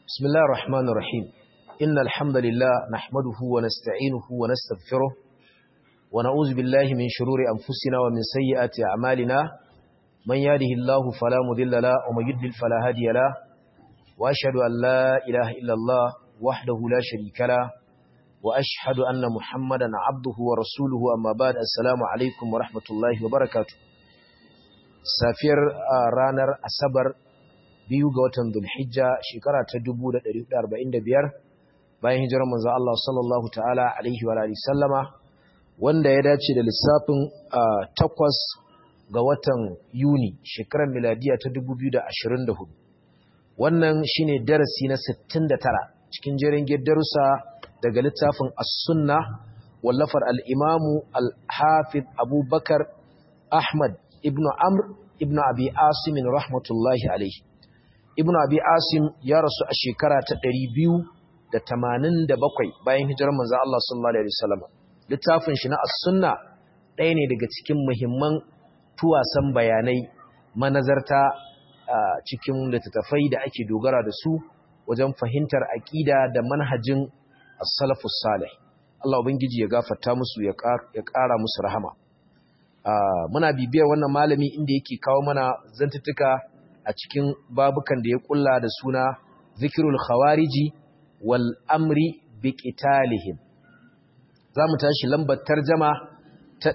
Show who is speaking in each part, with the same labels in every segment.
Speaker 1: بسم الله الرحمن الرحيم إن الحمد لله نحمده ونستعينه ونستغفره ونعوذ بالله من شرور أنفسنا ومن سيئات أعمالنا من يهده الله فلا مضل له ومن يضلل فلا هادي له وأشهد أن لا إله إلا الله وحده لا شريك له وأشهد أن محمدا عبده ورسوله أما بعد السلام عليكم ورحمة الله وبركاته safiyar ranar asabar biyu ga watan Dhulhijja shekara ta 1445 bayan hijirar manzo Allah sallallahu ta'ala alaihi wa alihi sallama wanda ya dace da lissafin takwas ga watan Yuni shekarar miladiya ta 2024 wannan shine darasi na 69 cikin jerin darussa daga littafin as-sunna wallafar al-imamu al-hafiz Abubakar Ahmad ibn Amr ibn Abi Asim rahmatullahi alaihi Ibn Abi Asim ya rasu a shekara ta 287 bayan hijirar manzo Allah sallallahu alaihi wasallam littafin shi na as-sunna ɗaya ne daga cikin muhimman tuwasan bayanai manazarta cikin littattafai da ake dogara da su wajen fahimtar aqida da manhajin as-salafus salih Allah ubangiji ya gafarta musu ya ƙara musu rahama muna bibiyar wannan malami inda yake kawo mana zantuttuka a cikin babukan da ya kulla da suna zikirul khawariji wal amri bi qitalihim zamu tashi lambar tarjama ta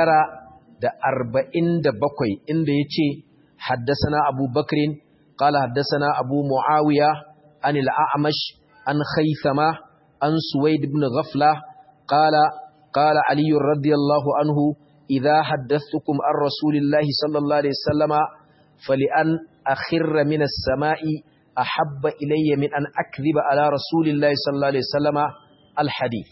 Speaker 1: 947 inda yace haddathana Abu Bakrin qala haddathana Abu Muawiya an al-A'mash an Khaythama an Suwaid ibn Ghafla qala qala Ali radiyallahu anhu إذا حدثتكم عن رسول الله صلى الله عليه وسلم فلأن أخر من السماء أحب إلي من أن أكذب على رسول الله صلى الله عليه وسلم الحديث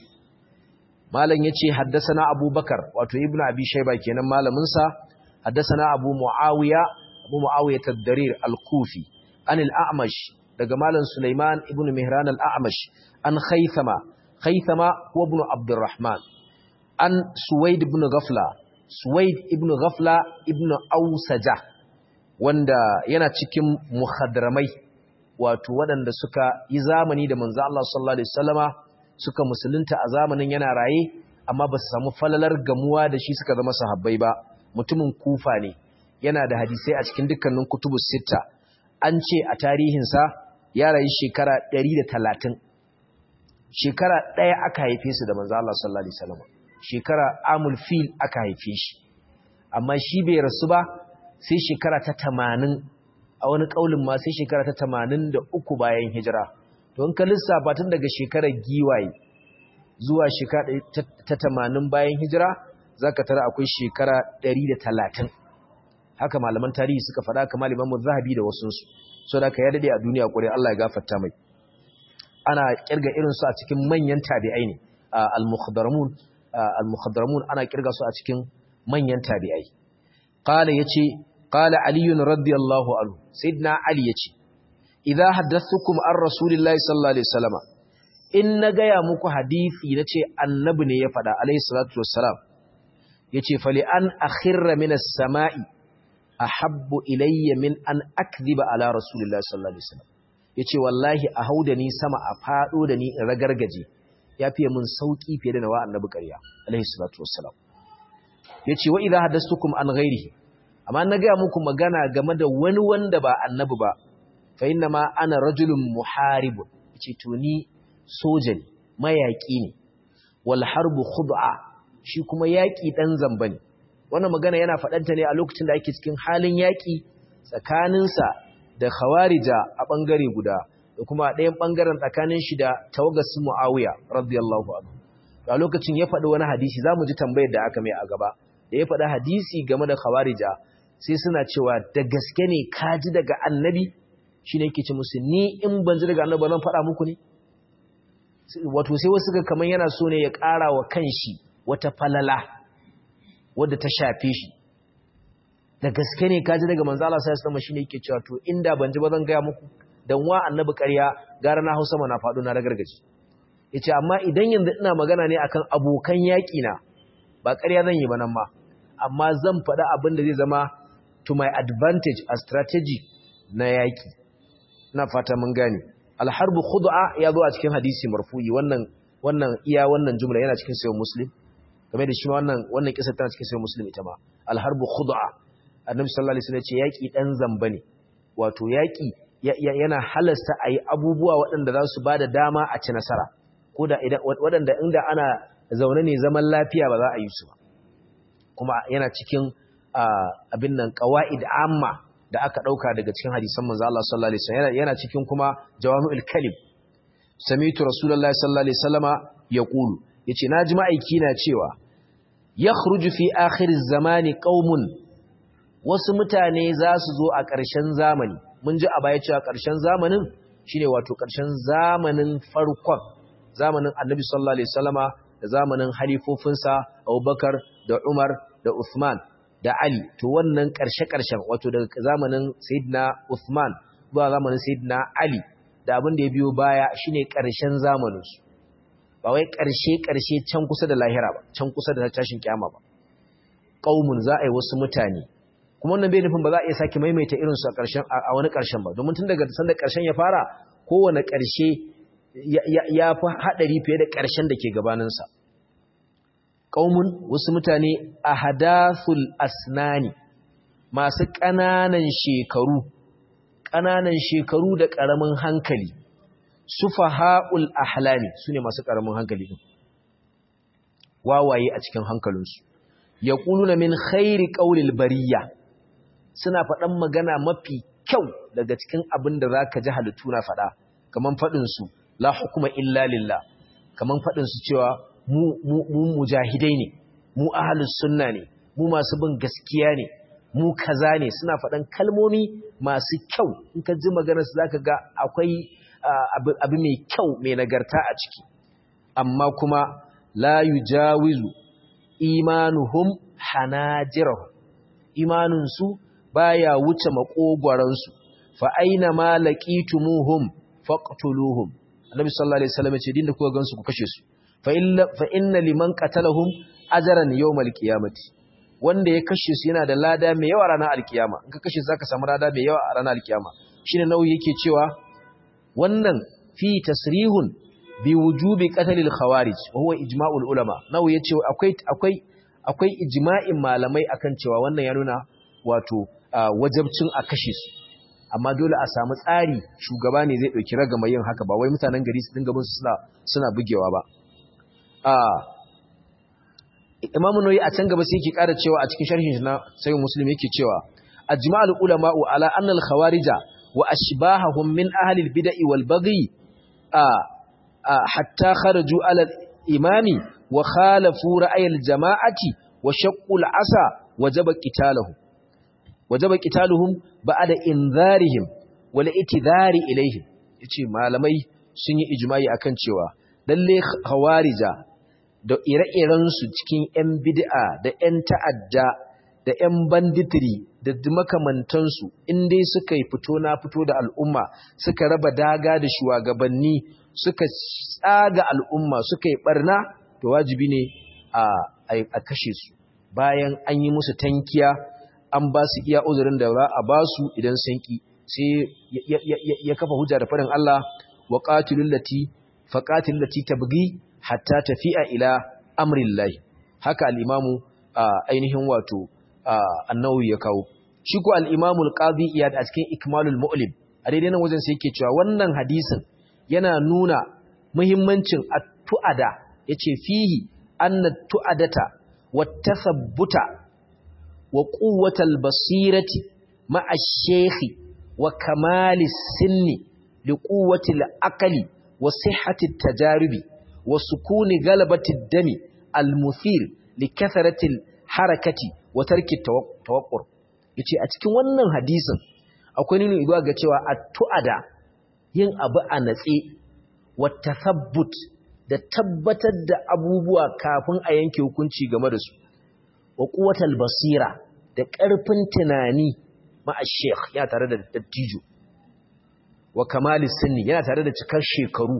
Speaker 1: مالن يتي حدثنا أبو بكر واتو ابن أبي شيبة كينا مالا منسى حدثنا أبو معاوية أبو معاوية الدرير الكوفي عن الأعمش daga malam Sulaiman ibn Mihran al-A'mash an Khaythama Khaythama huwa ibn Abdurrahman an Suwaid ibn Ghafla Suwaid ibn Ghafla ibn Ausaja wanda yana cikin muhadramai wato waɗanda suka yi zamani da manzo Allah sallallahu alaihi wasallama suka musulunta a zamanin yana raye amma ba su samu falalar gamuwa da shi suka zama sahabbai ba mutumin kufa ne yana da hadisai a cikin dukkanin kutubus sitta an ce a tarihinsa ya rayu shekara 130 shekara ɗaya aka haife su da manzo Allah sallallahu alaihi wasallama shekara amul fil aka haife shi amma shi bai rasu ba sai shekara ta tamanin a wani ƙaulin ma sai shekara ta tamanin da uku bayan hijira don ka lissafa tun daga shekarar giwaye zuwa shekara ta tamanin bayan hijira za ka tara akwai shekara ɗari da talatin haka malaman tarihi suka faɗa kamar limamun zahabi da wasunsu so da ka ya daɗe a duniya ƙwarai Allah ya gafarta mai ana ƙirga irinsu a cikin manyan tabi'ai ne al-mukhadaramun al-mukhadramun ana kirga su a cikin manyan tabi'ai qala yace qala ali radiyallahu anhu sayyidina ali yace idza haddathukum an rasulillahi sallallahu alaihi wasallam in na gaya muku hadisi nace annabi ne ya fada alaihi salatu wassalam yace fali an akhirra min as-sama'i ahabbu ilayya min an akdhiba ala rasulillahi sallallahu alaihi wasallam yace wallahi a hauda ni sama a fado da ni in ragargaje ya fiye mun sauki fiye da nawa annabi ƙarya alaihi salatu wassalam yace wa idha hadastukum an ghairihi amma na ga muku magana game da wani wanda ba annabi ba fa inna ma ana rajulun muharib yace to ni soja ne mayaki ne wal harbu khud'a shi kuma yaki dan zamba ne wannan magana yana faɗanta ne a lokacin da ake cikin halin yaki tsakaninsa da khawarija a bangare guda da kuma ɗayan ɓangaren tsakanin shi da tawagarsu Muawiya radiyallahu anhu a lokacin ya faɗi wani hadisi zamu ji tambayar da aka mai a gaba da ya faɗi hadisi game da khawarija sai suna cewa da gaske ne ka ji daga annabi shine yake ce musu ni in ban ji daga annabi ba zan faɗa muku ne wato sai wasu ga kaman yana so ne ya ƙara wa kanshi wata falala wadda ta shafe shi da gaske ne ka ji daga manzo Allah sallallahu alaihi wasallam shine yake cewa to inda ban ji ba zan ga muku dan wa annabi ƙarya gara na hausa mana faɗo na ragargaji yace amma idan yanzu ina magana ne akan abokan yaƙi na ba ƙarya zan yi ba nan ma amma zan faɗa abin da zai zama to my advantage a strategy na yaƙi ina fata mun gane alharbu khud'a ya zo a cikin hadisi marfu'i wannan wannan iya wannan jumla yana cikin sahih muslim game da shi wannan wannan kisa tana cikin sahih muslim ita ma alharbu khud'a annabi sallallahu alaihi wasallam ya ce yaki dan zamba ne wato yaki yana halasta ayi abubuwa waɗanda za su bada dama a ci nasara ko da idan waɗanda inda ana zaune ne zaman lafiya ba za a yi su ba kuma yana cikin abin nan qawaid amma da aka dauka daga cikin hadisan manzo Allah sallallahu alaihi wasallam yana cikin kuma jawami'ul kalim sami'tu rasulullahi sallallahu alaihi wasallama yaqulu yace naji ma'aiki na cewa yakhruju fi akhiriz zamani qaumun wasu mutane za su zo a ƙarshen zamani mun ji a baya cewa ƙarshen zamanin shine wato ƙarshen zamanin farkon zamanin annabi sallallahu alaihi wasallama da zamanin halifofinsa Abubakar da Umar da Uthman da Ali to wannan ƙarshe-ƙarshen wato daga zamanin Sayyidina Uthman zuwa zamanin Sayyidina Ali da abin da ya biyo baya shine ƙarshen zamaninsu ba wai ƙarshe-ƙarshe can kusa da lahira ba can kusa da tashin kiyama ba qaumun za a yi wasu mutane kuma wannan bai nufin ba za a iya sake maimaita irin su a ƙarshen a wani ƙarshen ba domin tun daga sanda ƙarshen ya fara kowane ƙarshe ya fi haɗari fiye da ƙarshen da ke gabaninsa ƙaumun wasu mutane a hadathul asnani masu ƙananan shekaru ƙananan shekaru da ƙaramin hankali sufaha'ul ahlami su ne masu ƙaramin hankali ɗin wawaye a cikin hankalinsu ya na min khairi ƙaulil bariya suna faɗan magana mafi kyau daga cikin abin da za ka ji halittu na faɗa kamar faɗinsu la hukuma illa lillah kamar faɗinsu cewa mu mujahidai ne mu ahalus sunna ne mu masu bin gaskiya ne mu kaza ne suna faɗan kalmomi masu kyau in ka ji maganarsu za ka ga akwai abu mai kyau mai nagarta a ciki amma kuma la yujawizu imanuhum hanajirahum imaninsu baya wuce makogwaransu fa aina ma laqitumuhum faqtuluhum annabi sallallahu alaihi wasallam ya ce dinda kuka gansu ku kashe su fa inna liman qatalahum ajran yawmal qiyamati wanda ya kashe su yana da lada mai yawa ranar alkiyama in ka kashe su zaka samu lada mai yawa a ranar alkiyama shine nauyi yake cewa wannan fi tasrihun bi wujubi qatlil khawarij wa huwa ijma'ul ulama nauyi yace akwai akwai akwai ijma'in malamai akan cewa wannan ya nuna wato wajabcin a kashe su amma dole a samu tsari shugaba ne zai dauki ragama yin haka ba wai mutanen gari su dinga bin suna suna bugewa ba Imam Nawawi a can gaba sai yake ƙara cewa a cikin sharhin na Sahih Muslim yake cewa ajma'ul ulama'u ala anna al-khawarija wa ashbahahum min ahli al-bid'i wal baghi hatta kharaju ala al-imami wa khalafu ra'ay al-jama'ati wa shaqqu al-asa wajaba qitaluhum wajaba qitaluhum ba'da inzarihim wal itidhari ilayhim yace malamai sun yi ijma'i akan cewa lalle khawarija da ire-irensu cikin 'yan bid'a da 'yan ta'adda da 'yan banditiri da makamantansu in dai suka yi fito na fito da al'umma suka raba daga da shugabanni suka tsaga al'umma suka yi barna to wajibi ne a kashe su bayan an yi musu tankiya an ba su iya uzurin da za a ba su idan sun ki sai ya kafa hujja da faɗin Allah wa qatilul lati faqatil lati tabghi hatta tafi'a ila amrillahi haka al-imamu ainihin wato annawi ya kawo shi ko al-imamu al-qadi iyad a cikin ikmalul mu'lim a daidai nan wajen sai yake cewa wannan hadisin yana nuna muhimmancin at-tu'ada yace fihi anna tu'adata wat-tasabbuta wa quwwatal basirati ma'a ash-shaykhi wa kamalis sinni li quwwati al-aqli wa sihhati at-tajaribi وسكون غلبة الدم المثير لكثرة الحركة وترك التوقر yace a cikin wannan hadisin akwai nuna igwa ga cewa at-tu'ada yin abu a natse wa tathabbut da tabbatar da abubuwa kafin a yanke hukunci game da su wa quwwatal basira da ƙarfin tunani ma ash-sheikh yana tare da dattijo wa kamalis sinni yana tare da cikar shekaru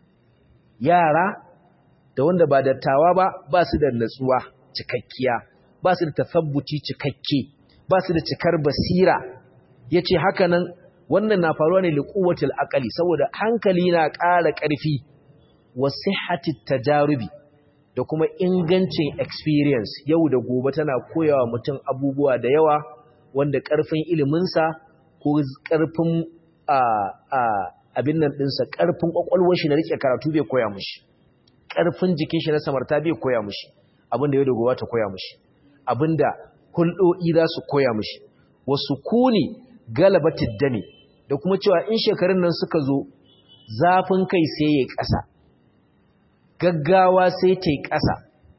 Speaker 1: yara da wanda ba dattawa ba ba su da natsuwa cikakkiya ba su da tasabbuci cikakke ba su da cikar basira yace haka nan wannan na faruwa ne liquwatil aqli saboda hankali na ƙara ƙarfi wa sihhatit tajarubi da kuma ingancin experience yau da gobe tana koyawa mutum abubuwa da yawa wanda ƙarfin iliminsa ko ƙarfin abin nan ɗinsa ƙarfin ƙwaƙwalwar shi na riƙe karatu bai koya mushi ƙarfin jikin shi na samarta bai koya mushi abinda yau da gobe ta koya mushi abinda hulɗo'i za su koya mushi wasu kuni galabatid dami da kuma cewa in shekarun nan suka zo zafin kai sai ya ƙasa gaggawa sai ta yi ƙasa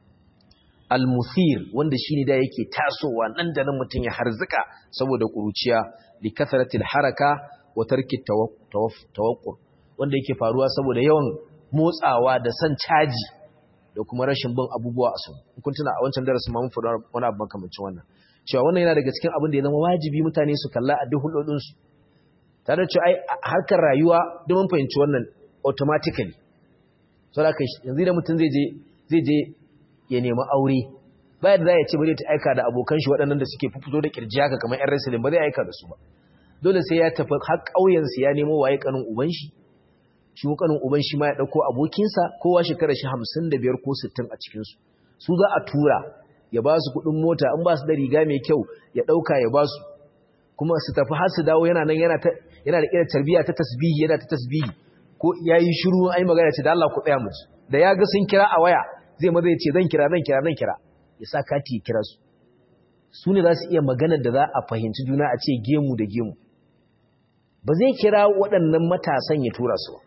Speaker 1: almuthir wanda shine da yake tasowa nan da nan mutum ya harzuka saboda ƙuruciya li kasratil haraka wa tarki tawaqqur wanda yake faruwa saboda yawan motsawa da san caji da kuma rashin bin abubuwa a sun kun tuna a wancan darasin ma mun faɗa wani abu makamancin wannan cewa wannan yana daga cikin abin da ya zama wajibi mutane su kalla a duk hulɗoɗin su tare da cewa ai harkar rayuwa da mun fahimci wannan automatically saboda kai yanzu da mutum zai je zai je ya nemi aure bayan da ya ce bari ta aika da abokan shi waɗannan da suke fito da kirji haka kamar ƴan wrestling ba zai aika da su ba dole sai ya tafi har ƙauyen su ya nemo waye kanin uban shi shi kanin uban shi ma ya dauko abokinsa kowa shekara shi 55 ko 60 a cikin su su za a tura ya ba su kuɗin mota in ba su da riga mai kyau ya dauka ya ba su kuma su tafi har su dawo yana nan yana ta yana da irin tarbiyya ta tasbihi yana ta tasbihi ko yayi shiru ai magana ce da Allah ku tsaya mu da ya ga sun kira a waya zai maza ya ce zan kira zan kira zan kira ya sa kati ya kira su su ne za su iya maganar da za a fahimci juna a ce gemu da gemu ba zai kira waɗannan matasan ya tura su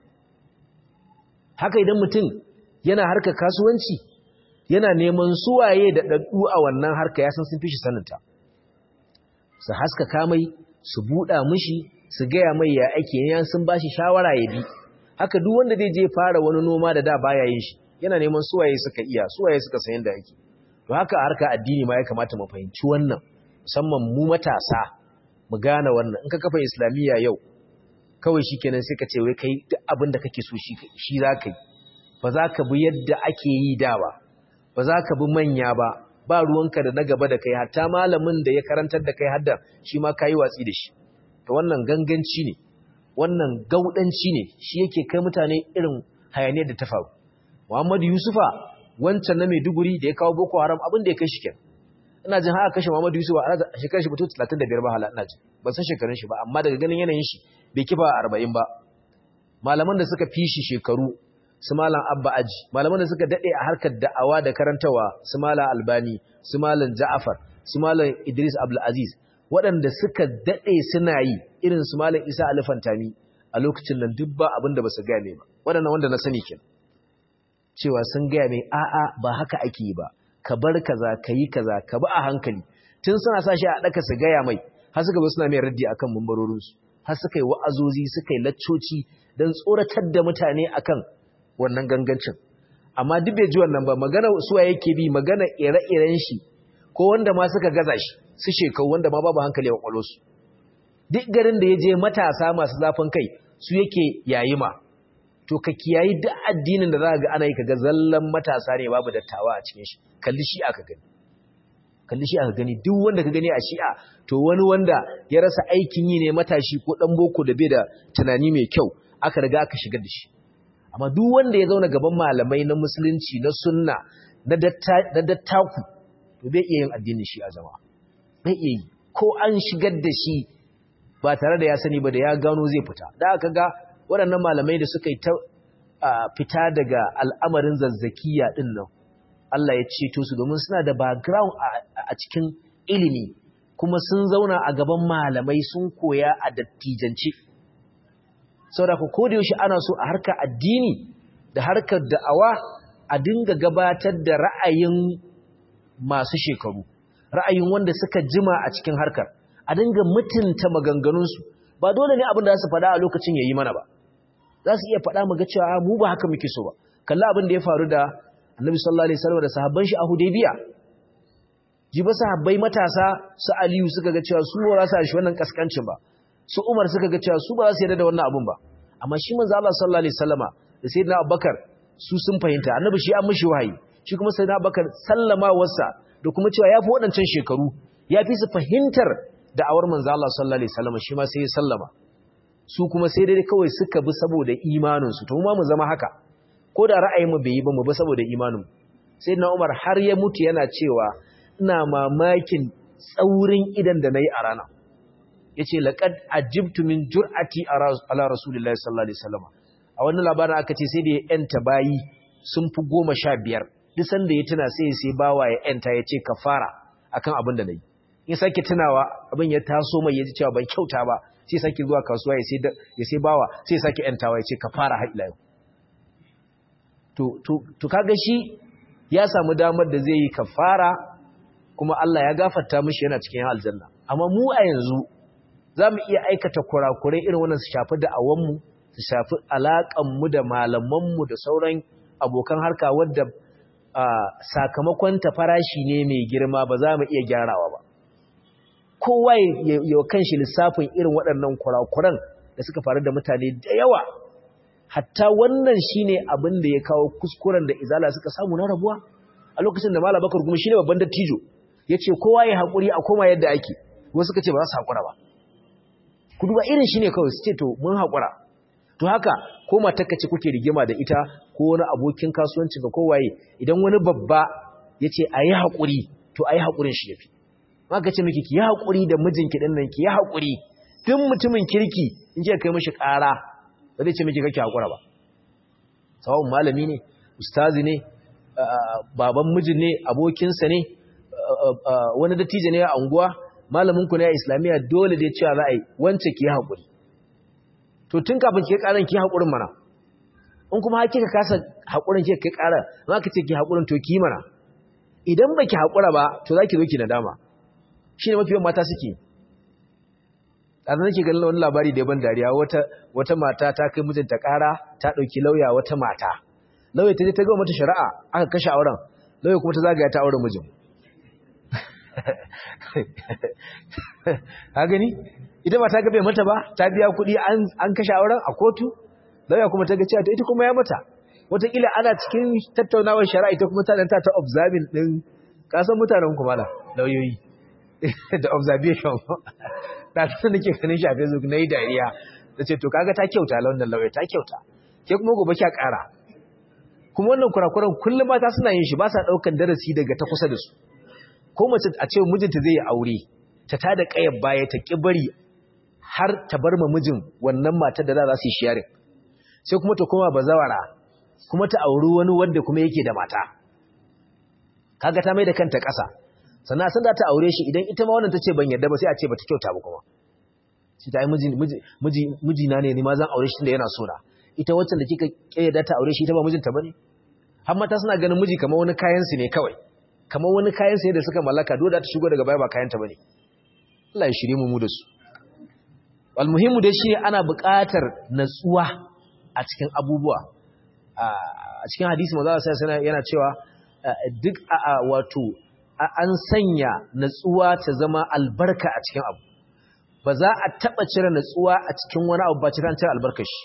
Speaker 1: haka idan mutum yana harka kasuwanci yana neman suwaye da ɗaɗɗu a wannan harka ya san sun fi shi saninta su haska kamai su buɗa mushi su gaya mai ya ake yan sun ba shi shawara ya bi haka duk wanda zai je fara wani noma da da baya yin shi yana neman suwaye suka iya suwaye suka san yadda ake to haka harka addini ma ya kamata mu fahimci wannan musamman mu matasa mu gane wannan in ka kafa islamiyya yau kawai shikenan sai ka ce wai kai duk abin da kake so shi shi za ka yi ba za ka bi yadda ake yi da ba ba za ka bi manya ba ba ruwanka da na gaba da kai hatta malamin da ya karantar da kai hadda shi ma kayi watsi da shi to wannan ganganci ne wannan gaudanci ne shi yake kai mutane irin hayaniyar da ta faru Muhammadu Yusufa wancan na Maiduguri da ya kawo Boko Haram abin da ya kai shi kenan ina jin haka kashe Muhammadu Yusufa a shekarar shi mutu 35 ba hala ina jin ban san shekarun shi ba amma daga ganin yanayin shi bai kifa 40 ba malaman da suka fi shi shekaru su malam Abba Aji malaman da suka dade a harkar da'awa da karantawa su malam Albani su malam Ja'far su malam Idris Abdul Aziz waɗanda suka dade suna yi irin su malam Isa Alfantami a lokacin nan duk ba abin da ba su gane ba waɗannan wanda na sani kenan cewa sun gaya mai a'a ba haka ake yi ba ka bar kaza ka yi kaza ka bi a hankali tun suna sa shi a ɗaka su gaya mai har suka zo suna mai raddi akan mambarorinsu har suka yi wa'azozi suka yi laccoci don tsoratar da mutane akan wannan gangancin amma duk bai ji wannan ba magana suwa yake bi magana ire-iren shi ko wanda ma suka gaza shi su shekau wanda ma babu hankali a kwakwalwarsu duk garin da ya je matasa masu zafin kai su yake yayi ma to ka kiyayi duk addinin da za ga ana yi kaga zallan matasa ne babu dattawa a cikin shi kalli shi aka gani kalli shi aka gani duk wanda ka gani a shi'a to wani wanda ya rasa aikin yi ne matashi ko dan boko da bai da tunani mai kyau aka riga aka shigar da shi amma duk wanda ya zauna gaban malamai na musulunci na sunna na dattaku to bai iya yin addinin shi a jama'a bai iya yi ko an shigar da shi ba tare da ya sani ba da ya gano zai fita da aka ga waɗannan malamai da suka yi ta fita daga al'amarin zazzakiya ɗin nan Allah ya ceto su domin suna da background a cikin ilimi kuma sun zauna a gaban malamai sun koya a dattijance saboda ko da yaushe ana so a harkar addini da harkar da'awa a dinga gabatar da ra'ayin masu shekaru ra'ayin wanda suka jima a cikin harkar a dinga mutunta maganganunsu ba dole ne abin da za su faɗa a lokacin ya yi mana ba za su iya faɗa ga cewa mu ba haka muke so ba kalla abin da ya faru da annabi sallallahu alaihi wasallam da sahabban shi a hudaybiya ji ba sahabbai matasa su aliyu suka ga cewa su ba za su shi wannan kaskancin ba su umar suka ga cewa su ba za su yarda da wannan abun ba amma shi manzo Allah sallallahu alaihi wasallama da sayyidina abubakar su sun fahimta annabi shi an mishi wahayi shi kuma sayyidina abubakar sallama wasa da kuma cewa yafi waɗancan shekaru yafi su fahimtar da'awar manzo Allah sallallahu alaihi wasallama shi ma sai ya sallama su kuma sai dai kawai suka bi saboda imaninsu to ma mu zama haka ko da ra'ayinmu bai yi ba mu bi saboda imanin sai na umar har ya mutu yana cewa ina mamakin tsaurin idan da na yi a rana ya ce laƙad ajibtu min jur'ati ala rasulullahi sallallahu alaihi wasallam a wannan labarin aka ce sai da ya yanta bayi sun fi goma sha biyar duk sanda ya tuna sai sai bawa ya yanta ya ce kafara akan abin da na yi in sake tunawa abin ya taso mai ya ji cewa ban kyauta ba sai sake zuwa kasuwa ya sai bawa sai sake yantawa ya ce kafara har ila yau to kaga shi ya samu damar da zai yi kafara kuma Allah ya gafarta mishi yana cikin aljanna amma mu a yanzu za mu iya aikata kurakurai irin wannan su shafi da'awanmu su shafi alaƙanmu da malamanmu da sauran abokan harka wadda sakamakon ta farashi ne mai girma ba za mu iya gyarawa ba kowa ya kan shi lissafin irin waɗannan kurakuran da suka faru da mutane da yawa hatta wannan shine abin da ya kawo kuskuren da izala suka samu na rabuwa a lokacin da malam bakar kuma shine babban dattijo yace kowa ya hakuri a koma yadda ake wasu suka ce ba za su hakura ba ku duba irin shine kawai su ce to mun hakura to haka ko matarka ce kuke rigima da ita ko wani abokin kasuwanci ga kowaye idan wani babba yace ayi hakuri to ayi hakurin shi yafi maka ce miki ki yi hakuri da mijinki din nan ki yi hakuri duk mutumin kirki in je kai mishi ƙara ba zai ce miki kake hakura ba sawun malami ne ustazi ne baban mijin ne abokinsa ne wani dattijo ne a unguwa malamin ku ne a islamiyya dole dai cewa za a yi wance ki hakuri to tun kafin ki karan ki hakurin mana in kuma kika kasa hakurin ki kai karan ma ka ce ki hakurin to ki mana idan baki hakura ba to zaki zo ki nadama shine mafi yawan mata suke ɗazu nake ganin wani labari da ban dariya wata wata mata ta kai mijinta ƙara ta ɗauki lauya wata mata lauya ta je ta gama mata shari'a aka kashe auren lauya kuma ta zagaya ta auren mijin ha gani ita ba ta gabe mata ba ta biya kuɗi an kashe auren a kotu lauya kuma ta ga cewa ita kuma ya mata wataƙila ana cikin tattaunawar shari'a ita kuma ta ɗanta ta observing ɗin kasan mutanen kuma na lauyoyi da observation da ta nake ganin shi a Facebook na yi dariya da ce to kaga ta kyauta launin lauya ta kyauta ke kuma gobe kya ƙara kuma wannan kurakuran kullum mata suna yin shi ba sa ɗaukan darasi daga ta kusa da su ko mace a ce mijinta zai yi aure ta tada ƙayar baya ta ƙi bari har ta bar ma mijin wannan matar da za su yi shiyarin sai kuma ta koma bazawara kuma ta auri wani wanda kuma yake da mata kaga ta mai da kanta ƙasa sannan san da ta aure shi idan ita ma wannan tace ban yarda ba sai a ce bata kyauta ba kuma shi ta yi miji miji miji na ne ni ma zan aure shi tunda yana so na ita wacce da kika kayyada ta aure shi ita ba mijinta bane har mata suna ganin miji kamar wani kayan su ne kawai kamar wani kayan su ne da suka mallaka dole ta shigo daga baya ba kayan ta bane Allah ya shirye mu mu da su almuhimmu dai shine ana buƙatar natsuwa a cikin abubuwa a cikin hadisi manzo sai yana cewa duk wato an sanya natsuwa ta zama albarka a cikin abu ba za a taɓa cire natsuwa a cikin wani abu ba cire cire albarkar shi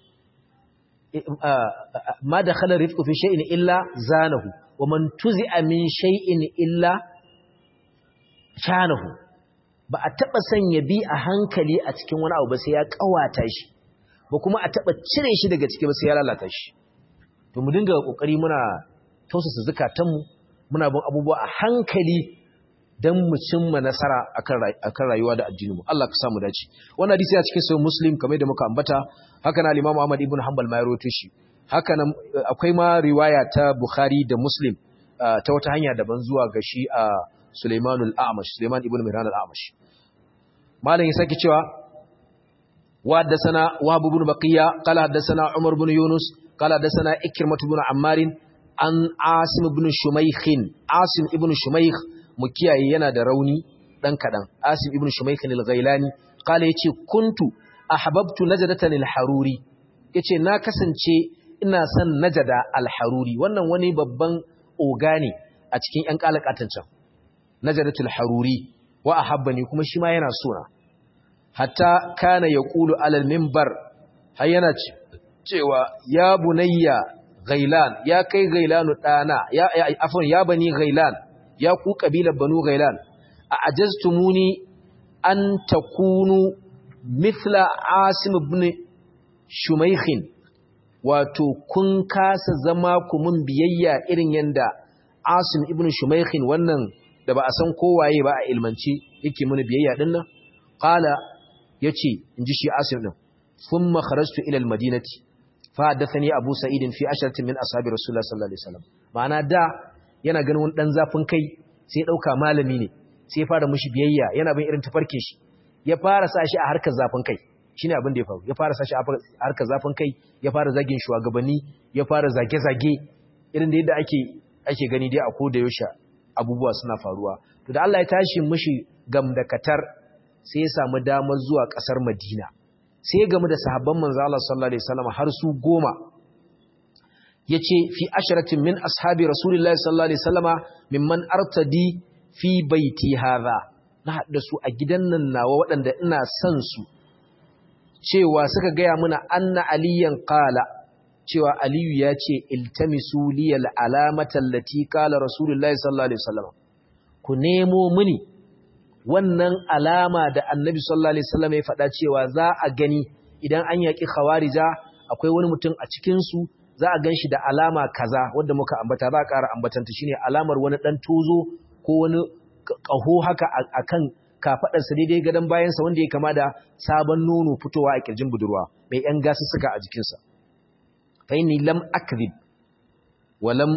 Speaker 1: ma da khalar rifku fi shay'in illa zanahu wa man tuzi'a min shay'in illa shanahu ba a taɓa sanya bi a hankali a cikin wani abu ba sai ya ƙawata shi ba kuma a taɓa cire shi daga ciki ba sai ya lalata shi to mu dinga ƙoƙari muna tausasa zukatanmu muna bin abubuwa a hankali don mu cimma nasara akan rayuwa da addininmu Allah ka samu dace wannan hadisi ya cikin sahih muslim kamar da muka ambata haka na al-imam Ahmad ibn Hanbal ma ya rawaito shi haka nan akwai ma riwaya ta Bukhari da Muslim ta wata hanya daban zuwa ga shi a Sulaiman al-A'mash Sulaiman ibn Mihran al-A'mash malam ya saki cewa wa haddathana Wahab ibn Baqiya qala haddathana Umar ibn Yunus qala haddathana Ikrimah ibn Ammar an Asim ibn Shumaykh Asim ibn Shumaykh mukiyaye yana da rauni dan kadan Asim ibn Shumaykh al-Ghailani qala yace kuntu ahbabtu najdatan al-haruri yace na kasance ina son najada al-haruri wannan wani babban oga ne a cikin ƴan kalakatan can najadatul haruri wa ahabbani kuma shi ma yana sona hatta kana yaqulu alal minbar har yana cewa ya bunayya ghailan ya kai ghailanu dana ya afwan ya bani ghailan ya ku kabilar banu ghailan a ajaztumuni an takunu mithla asim ibn shumaykhin wato kun kasa zama ku mun biyayya irin yanda asim ibn shumaykhin wannan da ba a san kowaye ba a ilmanci yake mun biyayya din nan qala yace inji shi asim din thumma kharajtu ila al-madinati fa hadathani abu sa'id fi asharatin min ashabi rasulullah sallallahu alaihi wasallam ma'ana da yana ganin wani dan zafin kai sai dauka malami ne sai fara mushi biyayya yana bin irin tafarke shi ya fara sa shi a harkar zafin kai shine abin da ya faru ya fara sa shi a harkar zafin kai ya fara zagin shugabanni ya fara zage-zage irin da yadda ake ake gani dai a koda yaushe abubuwa suna faruwa to da Allah ya tashi mushi gamdakatar sai ya samu damar zuwa kasar Madina sai ya gamu da sahabban manzo Allah sallallahu alaihi wasallam har su goma yace fi asharatin min ashabi rasulillahi sallallahu alaihi wasallama mimman artadi fi baiti hadha na hada su a gidan nan nawa waɗanda ina son su cewa suka gaya muna anna aliyan qala cewa aliyu ya ce iltamisu liyal alamata allati qala rasulullahi sallallahu alaihi wasallam ku nemo mini wannan alama da annabi sallallahu alaihi wasallam ya faɗa cewa za a gani idan an yaki khawarija akwai wani mutum a cikin su za a ganshi da alama kaza wanda muka ambata za a ƙara ambatanta shine alamar wani dan tozo ko wani ƙaho haka akan kafaɗarsa daidai gadon bayansa wanda ya kama da sabon nono fitowa a ƙirjin budurwa mai ‘yan gasu suka a jikinsa. Faini lam akzib wa lam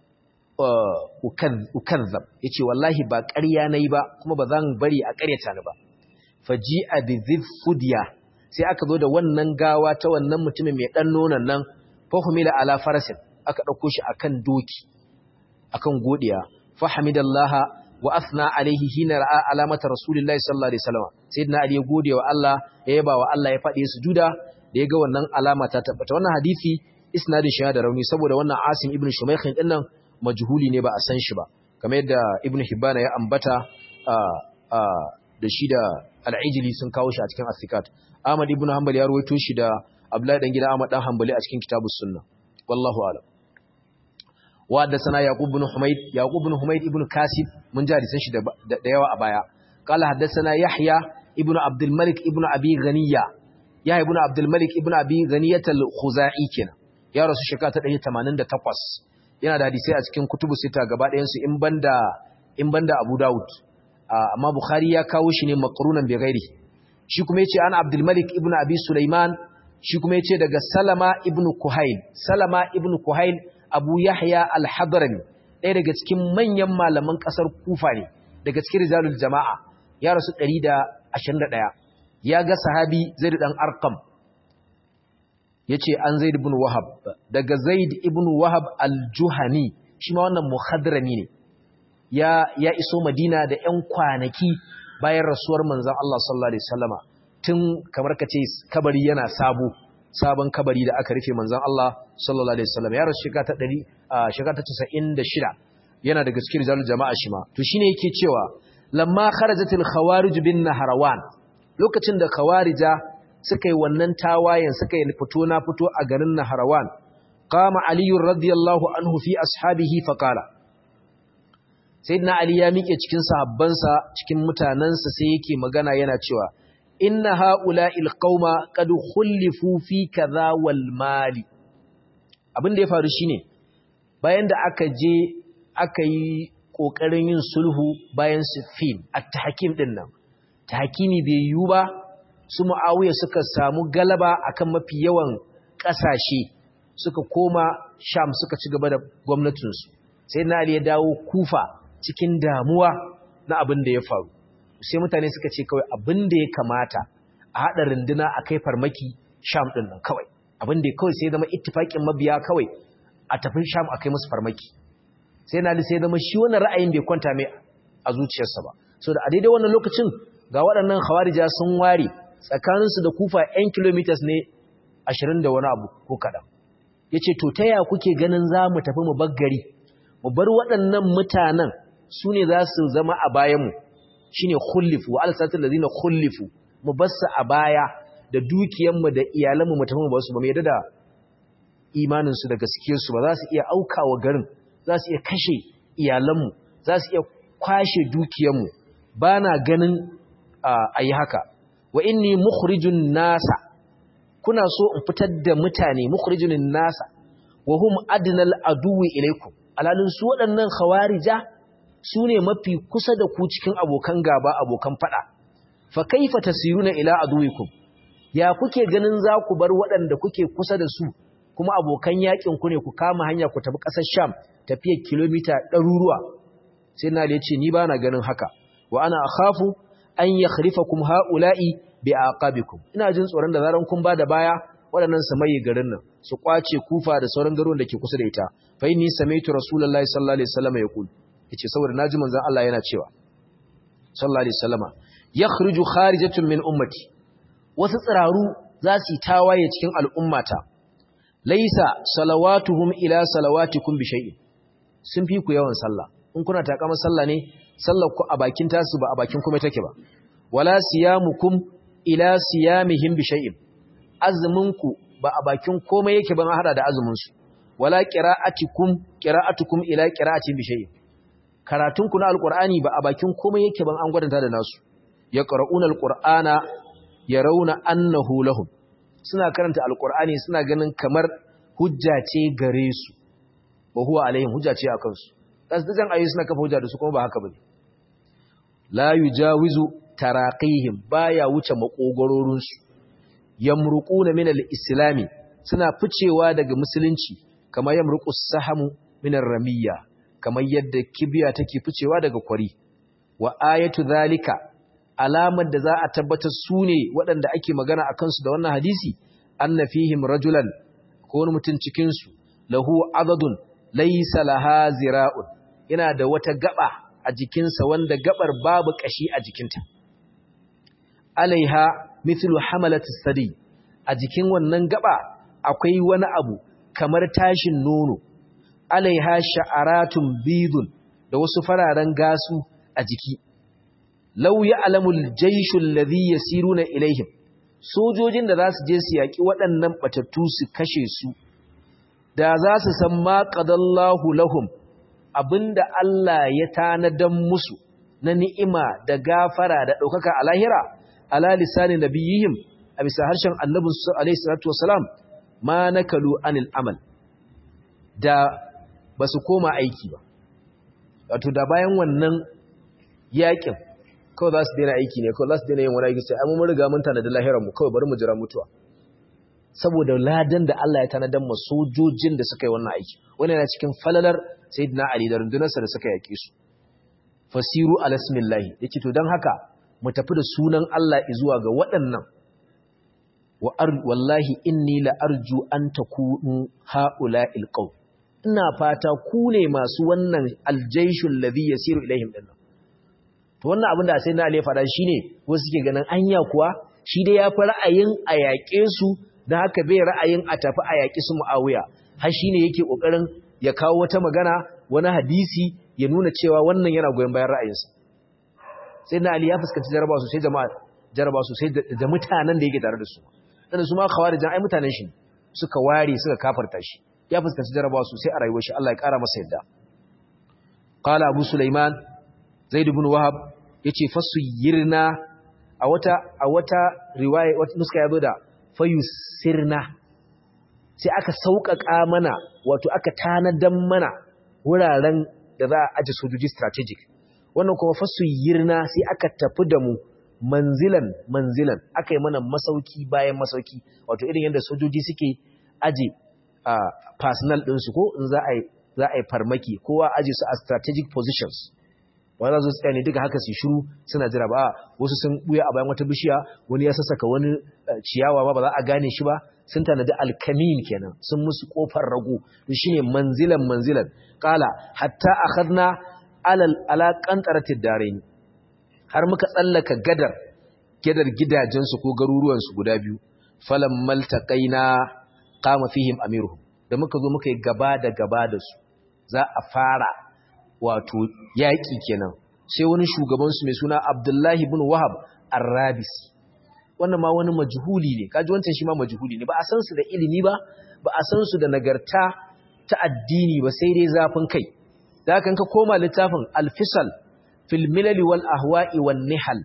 Speaker 1: ukazzab ya ce wallahi ba ƙarya na yi ba kuma ba zan bari a ƙaryata ni ba. Faji a bizif fudiya sai aka zo da wannan gawa ta wannan mutumin mai ɗan nonon nan fahimila ala farasin aka ɗauko shi akan doki akan godiya fahimidallaha wa asna alaihi hina ra'a alamata rasulillahi sallallahu alaihi wasallam sayyidina ali ya gode wa Allah ya yaba wa Allah ya fadi sujuda da ya ga wannan alama ta tabbata wannan hadisi isnadin shi da rauni saboda wannan Asim ibn Shumaykh din nan majhuli ne ba a san shi ba kamar yadda Ibn Hibban ya ambata da shi da Al-Ijli sun kawo shi a cikin As-Sikat Ahmad ibn Hanbal ya rawaito shi da Abdullahi dan gida Ahmad dan Hanbali a cikin Kitabus Sunnah wallahu a'lam وحدثنا يعقوب بن حميد يعقوب بن حميد ابن كاسب من جاري سنشي da yawa a baya قال حدثنا يحيى ابن عبد الملك ابن ابي غنيه يحيى ابن عبد الملك ابن ابي غنيه الخزاعي kenan ya rasu shekara ta 188 yana da hadisi a cikin kutubu sita gaba ɗayan su in banda in banda Abu Dawud amma Bukhari ya kawo shi ne maqrunan bi ghairi shi kuma yace an Abdul Malik ibn Abi Sulaiman shi kuma yace daga Salama ibn Kuhail Salama ibn Kuhail Abu Yahya al-Hadrami ɗaya daga cikin manyan malaman ƙasar Kufa ne daga cikin rijalul jama'a ya rasu 121 ya ga sahabi Zaid dan Arqam yace an Zaid ibn Wahab daga Zaid ibn Wahab al-Juhani shi ma wannan muhadrami ne ya ya iso Madina da ƴan kwanaki bayan rasuwar manzon Allah sallallahu alaihi wasallama tun kamar kace kabari yana sabo sabon kabari da aka rufe manzon Allah sallallahu alaihi wasallam ya rasu shekara ta 100 shekara ta 96 yana daga cikin rizalul jama'a shi ma to shine yake cewa lamma kharajatil khawarij bin nahrawan lokacin da khawarija suka yi wannan tawayen suka yi fito na fito a garin nahrawan qama ali radiyallahu anhu fi ashabihi fa qala sayyidina ali ya miƙe cikin sahabbansa cikin mutanansa sai yake magana yana cewa inna ha'ula'il qauma qad khulifu fi kaza wal mali abin da ya faru shine bayan da aka je aka yi kokarin yin sulhu bayan sifin at-tahkim din nan tahkimi bai yiwu ba su muawiya suka samu galaba akan mafi yawan kasashe suka koma sham suka ci gaba da gwamnatin su sai na ali ya dawo kufa cikin damuwa na abin da ya faru sai mutane suka ce kawai abin da ya kamata a haɗa runduna a kai farmaki sham ɗin nan kawai abin da kawai sai zama ittifaƙin mabiya kawai a tafi sham a kai musu farmaki sai na sai zama shi wannan ra'ayin bai kwanta mai a zuciyarsa ba so da a daidai wannan lokacin ga waɗannan hawarija sun ware tsakaninsu da kufa 'yan kilomitas ne ashirin da wani abu ko kaɗan ya ce to ta ya kuke ganin za mu tafi mu baggari mu bar waɗannan mutanen su ne za su zama a bayanmu shine khullifu wa alsatul ladina khullifu mu bassa a baya da dukiyanmu da iyalanmu mu tafi mu basu ba mu yadda da imanin su da gaskiyar su ba za su iya aukawa garin za su iya kashe iyalanmu za su iya kwashe dukiyanmu bana ganin ayi haka wa inni mukhrijun nasa kuna so in fitar da mutane mukhrijun nasa wa hum adnal aduwi ilaikum alalun su waɗannan khawarija su ne mafi kusa da ku cikin abokan gaba abokan fada fa kaifa tasiruna ila aduwikum ya kuke ganin za ku bar waɗanda kuke kusa da su kuma abokan yakin ku ne ku kama hanya ku tafi ƙasar Sham tafiyar kilomita ɗaruruwa sai na ce ni ba na ganin haka wa ana akhafu an yakhrifakum haula'i bi aqabikum ina jin tsoron da zaran kun bada baya waɗannan su mai garin nan su kwace kufa da sauran garuruwan da ke kusa da ita fa inni samaitu rasulullahi sallallahu alaihi wasallam yaqul yace saboda naji manzon Allah yana cewa sallallahu alaihi wasallama yakhruju kharijatun min ummati wasu tsiraru za su yi tawaye cikin al'ummata laisa salawatuhum ila salawatikum bi shay'in sun fi ku yawan sallah in kuna takamar sallah ne sallar ku a bakin tasu ba a bakin kuma take ba wala siyamukum ila siyamihim bi shay'in azumin ku ba a bakin komai yake ban hada da azumin su wala qira'atikum qira'atukum ila qira'atin bi shay'in karatun ku na alqur'ani ba a bakin komai yake ban an gwadanta da nasu yaqra'una alqur'ana yarawna annahu lahum suna karanta alqur'ani suna ganin kamar hujja ce gare su wa huwa alaihim hujja ce akan su tasdijan ayi suna kafa hujja da su kuma ba haka bane la yujawizu taraqihim baya wuce makogororin su yamruquna min al-islami suna ficewa daga musulunci kamar yamruqu sahamu min ar-ramiyya kamar yadda kibiya take ficewa daga kwari wa ayatu zalika alamar da za a tabbatar su ne waɗanda ake magana a kansu da wannan hadisi anna fihim rajulan ko wani mutum cikinsu lahu adadun laysa laha zira'un yana da wata gaba a jikinsa wanda gabar babu kashi a jikinta alaiha mithlu hamalati sadi a jikin wannan gaba akwai wani abu kamar tashin nono alaiha sha'aratun bidun da wasu fararen gasu a jiki law ya'lamul jayshul ladhi yasiruna ilaihim sojojin da za su je su yaki waɗannan batattu su kashe su da za su san ma qadallahu lahum abinda Allah ya tanadan musu na ni'ima da gafara da ɗaukaka a lahira ala lisani nabiyihim a bisa harshen annabin su alaihi salatu wasalam ma nakalu anil amal da ba su koma aiki ba wato da bayan wannan yakin kawai za su daina aiki ne kawai za su daina yin wani aiki sai amma mun riga mun tanadi lahirar mu kawai bari mu jira mutuwa saboda ladan da Allah ya tanadan ma sojojin da suka yi wannan aiki wannan yana cikin falalar sayyidina Ali da rundunarsa da suka yake su fasiru ala ismillahi yake to dan haka mu tafi da sunan Allah zuwa ga waɗannan wa wallahi inni la arju an takunu haula'il qaum ina fata ku ne masu wannan aljaishul ladhi yasiru ilaihim dinnan to wannan abin da sai na Ali fada shine wasu suke ganin anya kuwa shi dai ya fi ra'ayin a yaƙe su dan haka bai ra'ayin a tafi a yaƙi su Muawiya har shine yake kokarin ya kawo wata magana wani hadisi ya nuna cewa wannan yana goyon bayan ra'ayinsa sai na Ali ya fuskanci jaraba sosai jama'a jaraba sosai da mutanen da yake tare da su dan su ma khawarijan ai mutanen shi suka ware suka kafarta shi ya fuskanci jarabawa sosai a rayuwar shi Allah ya kara masa yadda qala abu sulaiman zaid ibn wahab yace fasuyirna a wata a wata riwaya wata nuska yazo da fayusirna sai aka sauƙaƙa mana wato aka tanadan mana wuraren da za a aje sojoji strategic wannan kuma fasuyirna sai aka tafi da mu manzilan manzilan aka yi mana masauki bayan masauki wato irin yadda sojoji suke aje a uh, personal ɗinsu ko in za a yi farmaki kowa aje su a strategic positions wanda za su tsaye ne duka haka su shiru suna jira ba wasu sun buya a bayan wata bishiya wani ya sassaka wani uh, ciyawa ba ba za a gane shi ba sun tanadi alkamin kenan sun musu kofar rago to shine manzilan manzilan kala hatta akhadna alal ala qantaratid darain har muka tsallaka gadar gadar gidajensu ko garuruwansu guda biyu falam maltaqaina qama fihim amiruhum da muka zo muka yi gaba da gaba da su za a fara wato yaƙi kenan sai wani shugaban su mai suna Abdullahi ibn Wahab Ar-Rabisi wannan ma wani majhuli ne kaji wancan shi ma majhuli ne ba a san su da ilimi ba ba a san su da nagarta ta addini ba sai dai zafin kai da haka ka koma littafin Al-Fisal fil milal wal ahwa'i wan nihal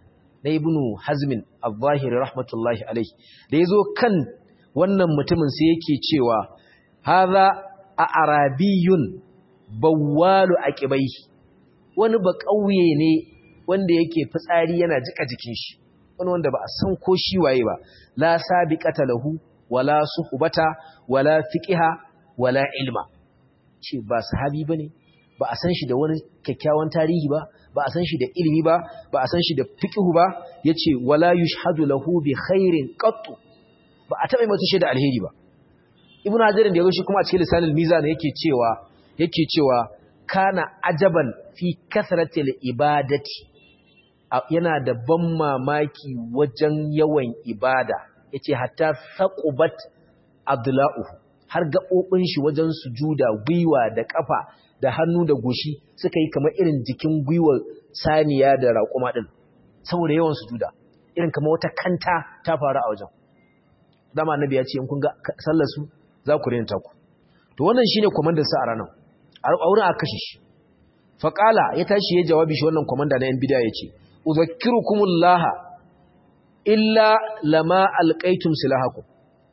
Speaker 1: na ibnu hazmin al-zahiri rahmatullahi alaihi da yazo kan wannan mutumin sai yake cewa hadha a arabiyun bawwalu aqibai wani ba kauye ne wanda yake fitsari yana jika jikin shi wani wanda ba a san ko shi waye ba la sabiqata lahu wala suhbata wala fiqha wala ilma ce ba sahabi bane ba a san shi da wani kyakkyawan tarihi ba ba a san shi da ilimi ba ba a san shi da fiqhu ba yace wala yushhadu lahu bi khairin qattu ba a taba mata shaida alheri ba ibnu hajar da yazo shi kuma a cikin lisanul mizan yake cewa yake cewa kana ajaban fi kasratil ibadati yana da ban mamaki wajen yawan ibada yace hatta saqubat adla'uhu har gaɓoɓin shi wajen sujuda gwiwa da ƙafa da hannu da goshi suka yi kamar irin jikin gwiwar saniya da raƙuma ɗin saboda yawan sujuda irin kamar wata kanta ta faru a wajen dama annabi ya ce in kun ga sallar su za ku rena taku to wannan shine komandar sa a ranar a wurin aka kashe shi faqala ya tashi ya jawabi shi wannan komanda na yan bid'a yace udhakkirukumullah illa lama alqaitum silahakum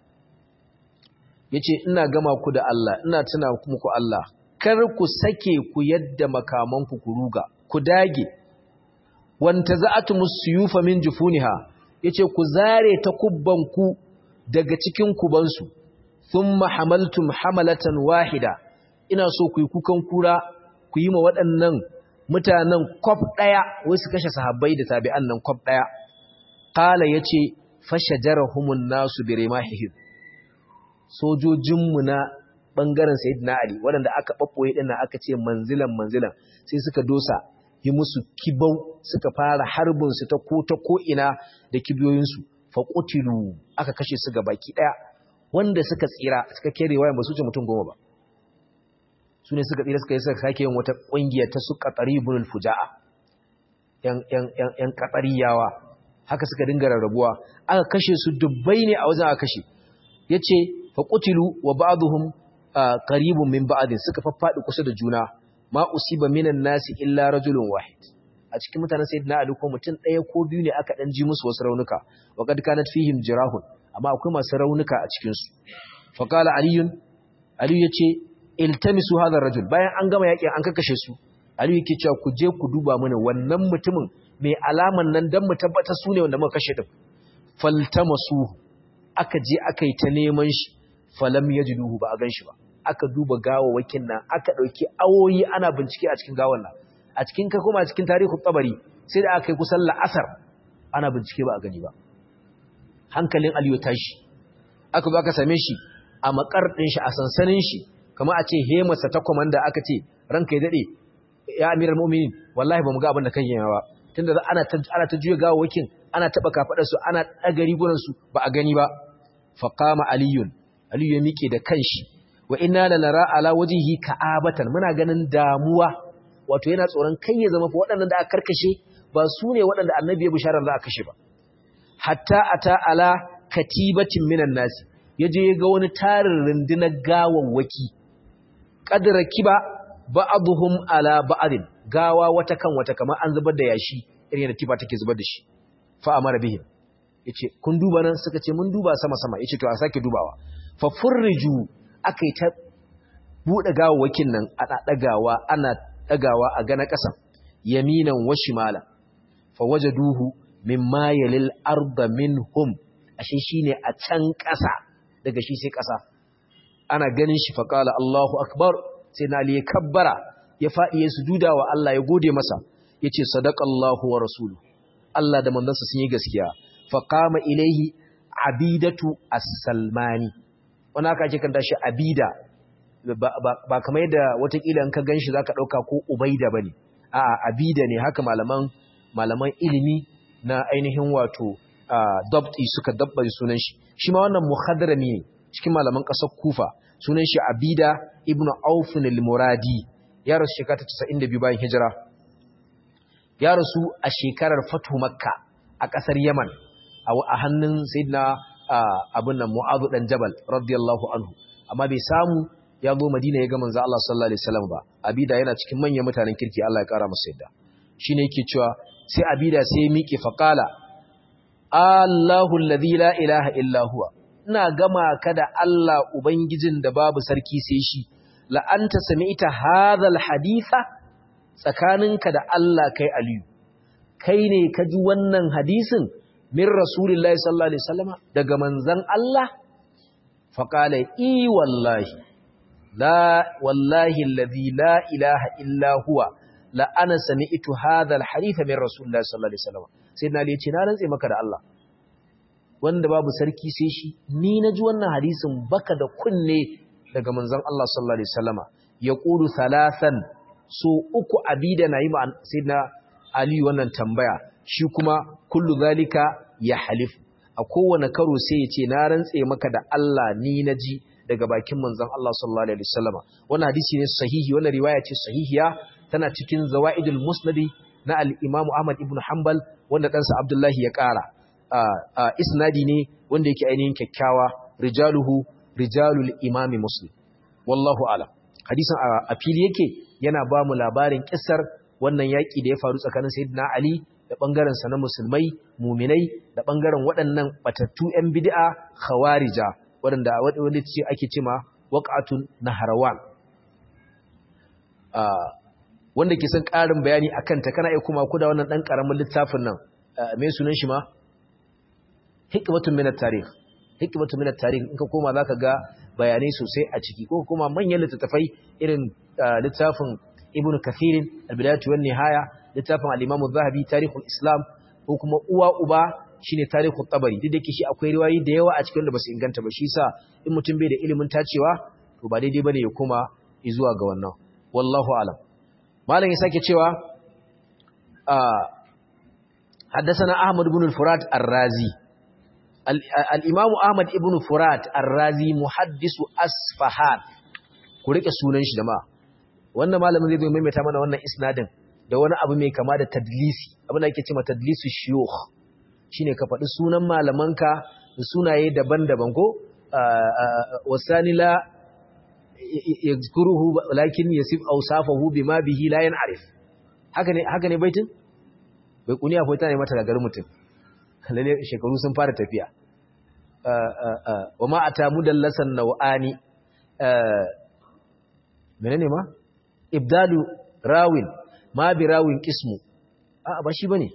Speaker 1: yace ina gama ku da Allah ina tuna muku Allah kar ku sake ku yadda makamanku ku ruga ku dage wanta za'atumus suyufa min jufuniha yace ku zare takubbanku daga cikin kubansu thumma hamaltum hamalatan wahida ina so ku yi kukan kura ku yi ma waɗannan mutanen kwaf ɗaya wai su kashe sahabbai da tabi'an nan kwaf ɗaya qala yace fashajarhumun nasu birimahihim sojojinmu na ɓangaren Sayyidina Ali waɗanda aka ɓaɓɓoye ɗin aka ce manzilan manzilan sai suka dosa yi musu kibau suka fara harbinsu ta ko ta ko'ina da kibiyoyinsu faƙutilu aka kashe su ga baki ɗaya wanda suka tsira suka kere wayan ba su ce mutum goma ba su ne suka tsira suka yi suka sake yin wata ƙungiyar ta su ƙatsari bunul fuja'a ‘yan ƙatsariyawa haka suka dinga rarrabuwa aka kashe su dubbai ne a wajen aka kashe ya ce faƙutilu wa ba'aduhum qaribun min ba'din suka faffaɗi kusa da juna ma usiba minan nasi illa rajulun wahid a cikin mutanen sayyidina ali ko mutum ɗaya ko biyu ne aka dan ji musu wasu raunuka wa qad kanat fihim jirahun amma akwai masu raunuka a cikin su fa qala aliyun ali yace iltamisu hadha rajul bayan an gama yakin an kakkashe su ali yake cewa ku je ku duba mana wannan mutumin mai alaman nan dan mu tabbata su ne wanda muka kashe din faltamasu aka je aka yi ta neman shi falam yajiduhu ba a ganshi ba aka duba gawawakin nan aka dauki awoyi ana bincike a cikin gawan nan a cikin ka kuma a cikin tarihi tabari sai da aka yi kusan la'asar ana bincike ba a gani ba hankalin aliyu tashi aka zo aka same shi a makar din shi a sansanin shi kamar a ce hemarsa ta komanda aka ce ranka ya dade ya amiral mu'minin wallahi bamu ga abin da kan yi ba tunda ana ta ana ta juya gawawakin ana taba kafadar su ana daga rigunan su ba a gani ba faqama aliyun aliyu ya mike da kanshi wa inna lanara ala wajhihi ka'abatan muna ganin damuwa wato yana tsoron kai ya zama fa waɗannan da aka karkashe ba su ne waɗanda annabi ya bisharar za a kashe ba hatta ata ala katibatin minan nasi yaje ya ga wani tarin rundunar gawawwaki qadra kiba ba'dhum ala ba'din gawa wata kan wata kamar an zubar da yashi irin da tifa take zubar da shi fa amara bihim yace kun duba nan suka ce mun duba sama sama yace to a sake dubawa fa furriju akai ta bude gawawwakin nan ana dagawa ana dagawa a gana ƙasa yaminan wa shimala fa wajaduhu mimma yalil arda minhum ashe shine a can ƙasa daga shi sai ƙasa ana ganin shi fa qala Allahu akbar sai na ali kabbara ya fadi ya sujuda wa Allah ya gode masa yace sadaqallahu wa rasuluhu Allah da manzansa sun yi gaskiya fa qama ilaihi abidatu as-salmani wannan aka ce kan tashi abida ba kamar yadda watakila in ka gan shi za ka ɗauka ko ubaida ba ne a abida ne haka malaman malaman ilimi na ainihin wato dabti suka dabbar sunan shi shi ma wannan muhadarami ne cikin malaman ƙasar kufa sunan shi abida ibn aufin al-muradi ya rasu shekara ta 92 bayan hijira ya rasu a shekarar fatu makka a ƙasar yaman a hannun sayyidina abin nan mu'adhu dan jabal radiyallahu anhu amma bai samu ya zo Madina ya ga manzo Allah sallallahu alaihi wasallam ba Abida yana cikin manyan mutanen kirki Allah ya kara masa yadda shine yake cewa sai Abida sai ya miƙe faqala Allahu alladhi la ilaha illa huwa ina gama ka da Allah ubangijin da babu sarki sai shi la anta sami'ta hadha alhaditha tsakaninka da Allah kai aliyu kai ne ka ji wannan hadisin min rasulillahi sallallahu alaihi wasallama daga manzon Allah faqala i wallahi la wallahi alladhi la ilaha illa huwa la ana sami'tu hadha alhaditha min rasulillahi sallallahu alaihi wasallama sayyidina ali ya ce na rantse maka da Allah wanda babu sarki sai shi ni na ji wannan hadisin baka da kunne daga manzon Allah sallallahu alaihi wasallama yaqulu thalathan so uku abida nayi ma sayyidina ali wannan tambaya shi kuma kullu zalika ya halif a kowane karo sai ya ce na rantse maka da Allah ni na ji daga bakin manzon Allah sallallahu alaihi wasallama wannan hadisi ne sahihi wannan riwaya ce sahihiya tana cikin zawaidul musnadi na al-Imam Ahmad ibn Hanbal wanda ɗansa Abdullahi ya ƙara isnadi ne wanda yake ainihin kyakkyawa rijaluhu rijalul imami muslim wallahu alam hadisin a fili yake yana ba mu labarin kissar wannan yaƙi da ya faru tsakanin sayyidina ali da ɓangaren sa na musulmai muminai da ɓangaren waɗannan batattu yan bid'a khawarija waɗanda wanda ce ake cema waqatun naharawan wanda ke son ƙarin bayani akan ta kana iya kuma ku da wannan ɗan ƙaramin littafin nan me sunan shi ma hikmatun minat tarikh hikmatun minat tarikh in ka koma zaka ga bayanai sosai a ciki ko kuma manyan littattafai irin littafin ibnu kathir al-bidayatu wan nihaya littafin al-imam az-zahabi tarikhul islam ko kuma uwa uba shine tarikhut tabari duk da yake shi akwai riwayoyi da yawa a cikin da basu inganta ba shi yasa in mutum bai da ilimin tacewa to ba daidai bane ya koma zuwa ga wannan wallahu alam malam ya sake cewa حدثنا أحمد بن الفرات الرازي الإمام أحمد بن فرات الرازي محدث أسفهان كوريك سونان shi jama'a wannan malamin zai zo maimaita mana wannan isnadin da wani abu mai kama da tadlisi abin da ake cewa tadlisu shuyukh shine ka faɗi sunan malamanka da sunaye daban-daban ko wasani la yazkuruhu lakin yasif awsafahu bima bihi la yan'arif haka ne haka ne baitin bai kuniya ko tana mata gagar mutum lalle shekaru sun fara tafiya wa ma ata mudallasan nawani menene ma ibdalu rawin ma bi rawin qismu a ba shi bane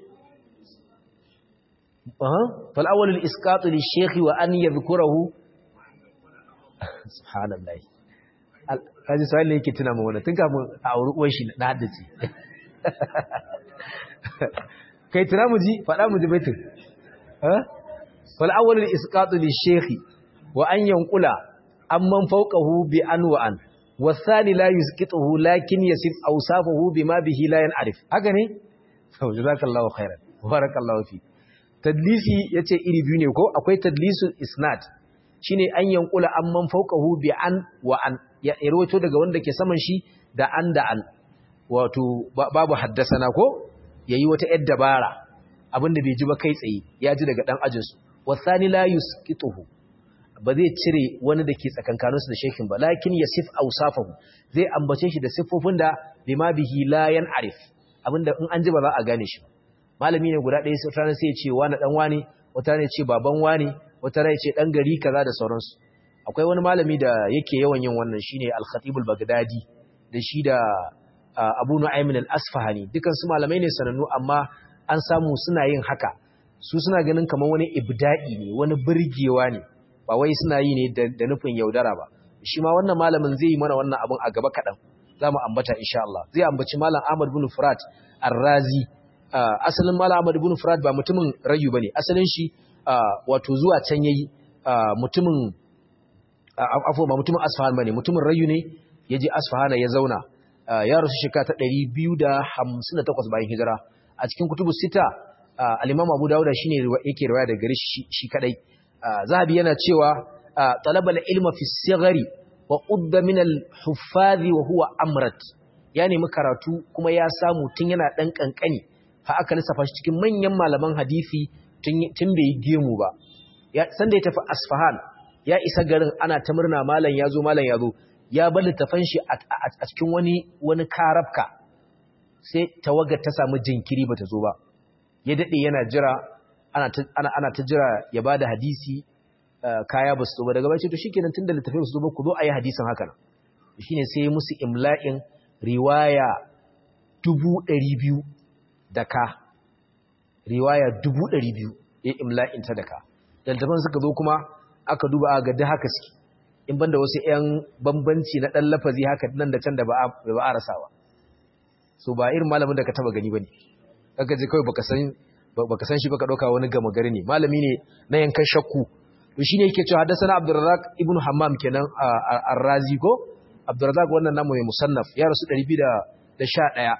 Speaker 1: aha fal awwal al isqat li shaykh wa an yadhkurahu subhanallahi kaji sai ne yake tuna mu wannan tun kafin a auri uwan shi na haddace kai tuna mu ji faɗa mu ji baitin fal awwal al isqat li shaykh wa an yanqula amman fawqahu bi an wa an wasani la yusqituhu lakin yasif awsafahu bima bihi la yan'arif haka ne to jazakallahu khairan barakallahu fi tadlisi yace iri biyu ne ko akwai tadlisul isnad shine an yanqula amman fawqahu bi an wa an ya rawaito daga wanda ke saman shi da an da an wato babu haddasana ko yayi wata yar dabara abinda bai ji ba kai tsaye ya ji daga dan ajinsu wasani la yusqituhu ba zai cire wani da ke tsakankaninsu da shekin ba lakin yasif awsafahu zai ambace shi da siffofin da bima bihi la yan'arif abinda in an ji ba za a gane shi malami ne guda ɗaya sai sai ya ce wani dan wani wata ne ce baban wani wata ne ce dan gari kaza da sauransu akwai wani malami da yake yawan yin wannan shine al-khatib al-baghdadi da shi da abu nu'aymin al-asfahani dukan su malamai ne sanannu amma an samu suna yin haka su suna ganin kamar wani ibda'i ne wani burgewa ne ba wai suna yi ne da nufin yaudara ba shi ma wannan malamin zai yi mana wannan abin a gaba kaɗan za mu ambata insha Allah zai ambaci malam Ahmad bin Furat Ar-Razi asalin malam Ahmad bin Furat ba mutumin rayu bane asalin shi wato zuwa can yayi mutumin afo ba mutumin Asfahan bane mutumin rayu ne yaje Asfahan ya zauna ya rasu shekara ta 258 bayan hijira a cikin kutubu sita al-Imam Abu Dawud shine yake riwaya daga gare shi kadai zahabi yana cewa talabal ilma fi sigari wa udda min al-huffaz wa huwa amrat ya nemi karatu kuma ya samu tun yana dan kankani fa aka lissafa shi cikin manyan malaman hadisi tun bai gemu ba ya san da ya tafi Asfahan ya isa garin ana ta murna malam yazo malam yazo ya bar littafan shi a cikin wani wani karabka sai tawagar ta samu jinkiri bata zo ba ya dade yana jira ana ta ana, ana ta jira ya bada hadisi kaya ba su zo ba daga bai ce to shikenan tunda littafin su zo ba ku zo ayi hadisin haka nan shine sai musu imla'in riwaya dubu ɗari biyu da ka riwaya dubu ɗari biyu ya imla'in ta da ka daltaban suka zo kuma aka duba a gadi haka suke in banda wasu 'yan bambanci na ɗan lafazi haka nan da can da ba a rasawa so ba irin malamin da ka taba gani ba ne aka je kawai baka san shi baka ɗauka wani gama gari ne malami ne na yankan shakku to shi ne yake cewa haddasa na abdurrazak ibn hammam kenan a razi ko abdurrazak wannan namu mai musannaf ya rasu 211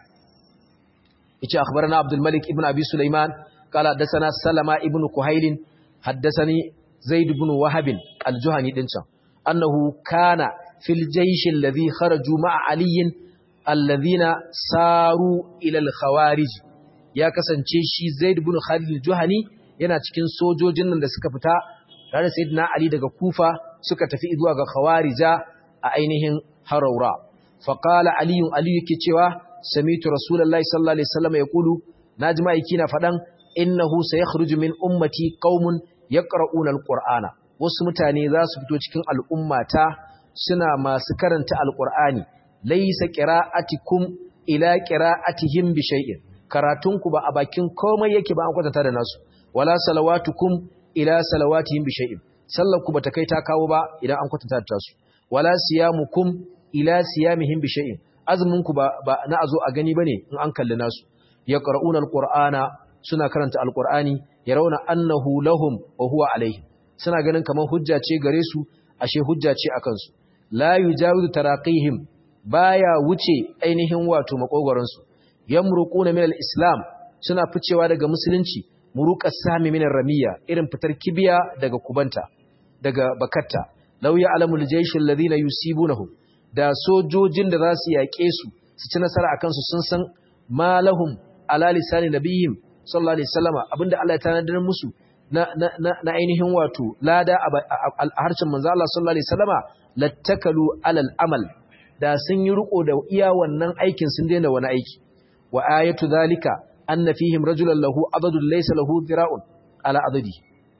Speaker 1: yace akhbarana abdul malik ibn abi sulaiman qala hadathana salama ibn kuhail haddathani zaid ibn wahab al-juhani din can annahu kana fil jaysh alladhi kharaju ma'a ali alladhina saru ila al-khawarij ya kasance shi zaid ibn khalid al-juhani yana cikin sojojin nan da suka fita tare sayyidina ali daga kufa suka tafi zuwa ga khawarija a ainihin haraura faqala ali ali yake cewa samitu rasulullahi sallallahu alaihi wasallam yaqulu najma yake na fadan innahu sayakhruju min ummati qaumun yaqra'una alqur'ana wasu mutane za su fito cikin al'ummata suna masu karanta alqur'ani laysa qira'atikum ila qira'atihim bi shay'in karatunku ba a bakin komai yake ba an kwatanta da nasu wala salawatukum ila salawatihim bi shay'in sallarku bata kai ta kawo ba idan an kwatanta da tasu wala siyamukum ila siyamihim bi shay'in azuminku ba, ba na azo a gani bane in an kalli nasu yaqra'una alqur'ana suna karanta alqur'ani yarawna annahu lahum wa huwa alaihim suna ganin kamar hujja ce gare su ashe hujja ce akan su la yujawizu taraqihim baya wuce ainihin wato makogoran su yamruquna min alislam suna ficewa daga musulunci muruqas sami min ramiya irin fitar kibiya daga kubanta daga bakatta law ya'lamul jayshul ladina yusibunahum da sojojin da za su yaƙe su su ci nasara a kansu sun san malahum ala lisani nabiyyin sallallahu alaihi wasallama abinda Allah ya tanadar musu na na na ainihin wato lada a harshen manzo Allah sallallahu alaihi wasallama lattakalu alal amal da sun yi riko da iya wannan aikin sun daina wani aiki wa ayatu zalika anna fihim rajulan lahu adadun laysa lahu dhira'un ala adadi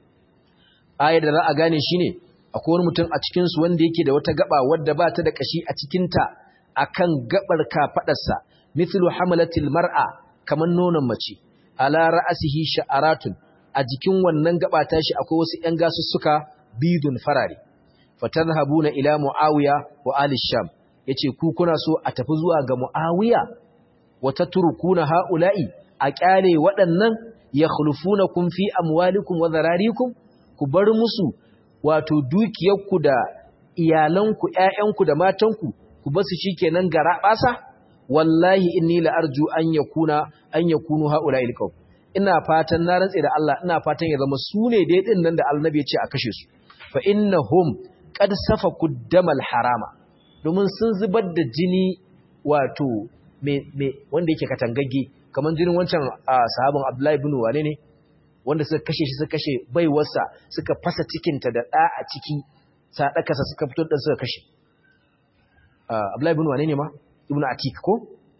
Speaker 1: ayar da za a gane shine akwai wani mutum a cikinsu wanda yake da wata gaba wadda ba ta da kashi a cikinta a kan gabar kafaɗarsa mithlu hamalatil mar'a kamar nonon mace ala ra'asihi sha'aratun a jikin wannan gaba tashi akwai wasu ƴan gasussuka bidun farare fatadhhabuna ila muawiya wa ali sham yace ku kuna so a tafi zuwa ga muawiya wa tatrukuna haula'i a kyale waɗannan yakhlufunakum fi amwalikum wa dhararikum ku bar musu wato dukiyarku da iyalanku ƴaƴanku da matanku ku basu shikenan gara basa wallahi inni la arju an yakuna an yakunu haula ilqaw ina fatan na rantse da Allah ina fatan ya zama su ne dai din nan da annabi ya ce a kashe su fa innahum qad safaku damal harama domin sun zubar da jini wato me me wanda yake katangagge kaman jinin wancan sahabin Abdullahi ibn wane ne wanda suka kashe shi suka kashe baiwarsa suka fasa cikinta da ɗa a ciki saɗakasa suka fito da suka kashe Abdullahi ibn wane ne ma ibn Atik ko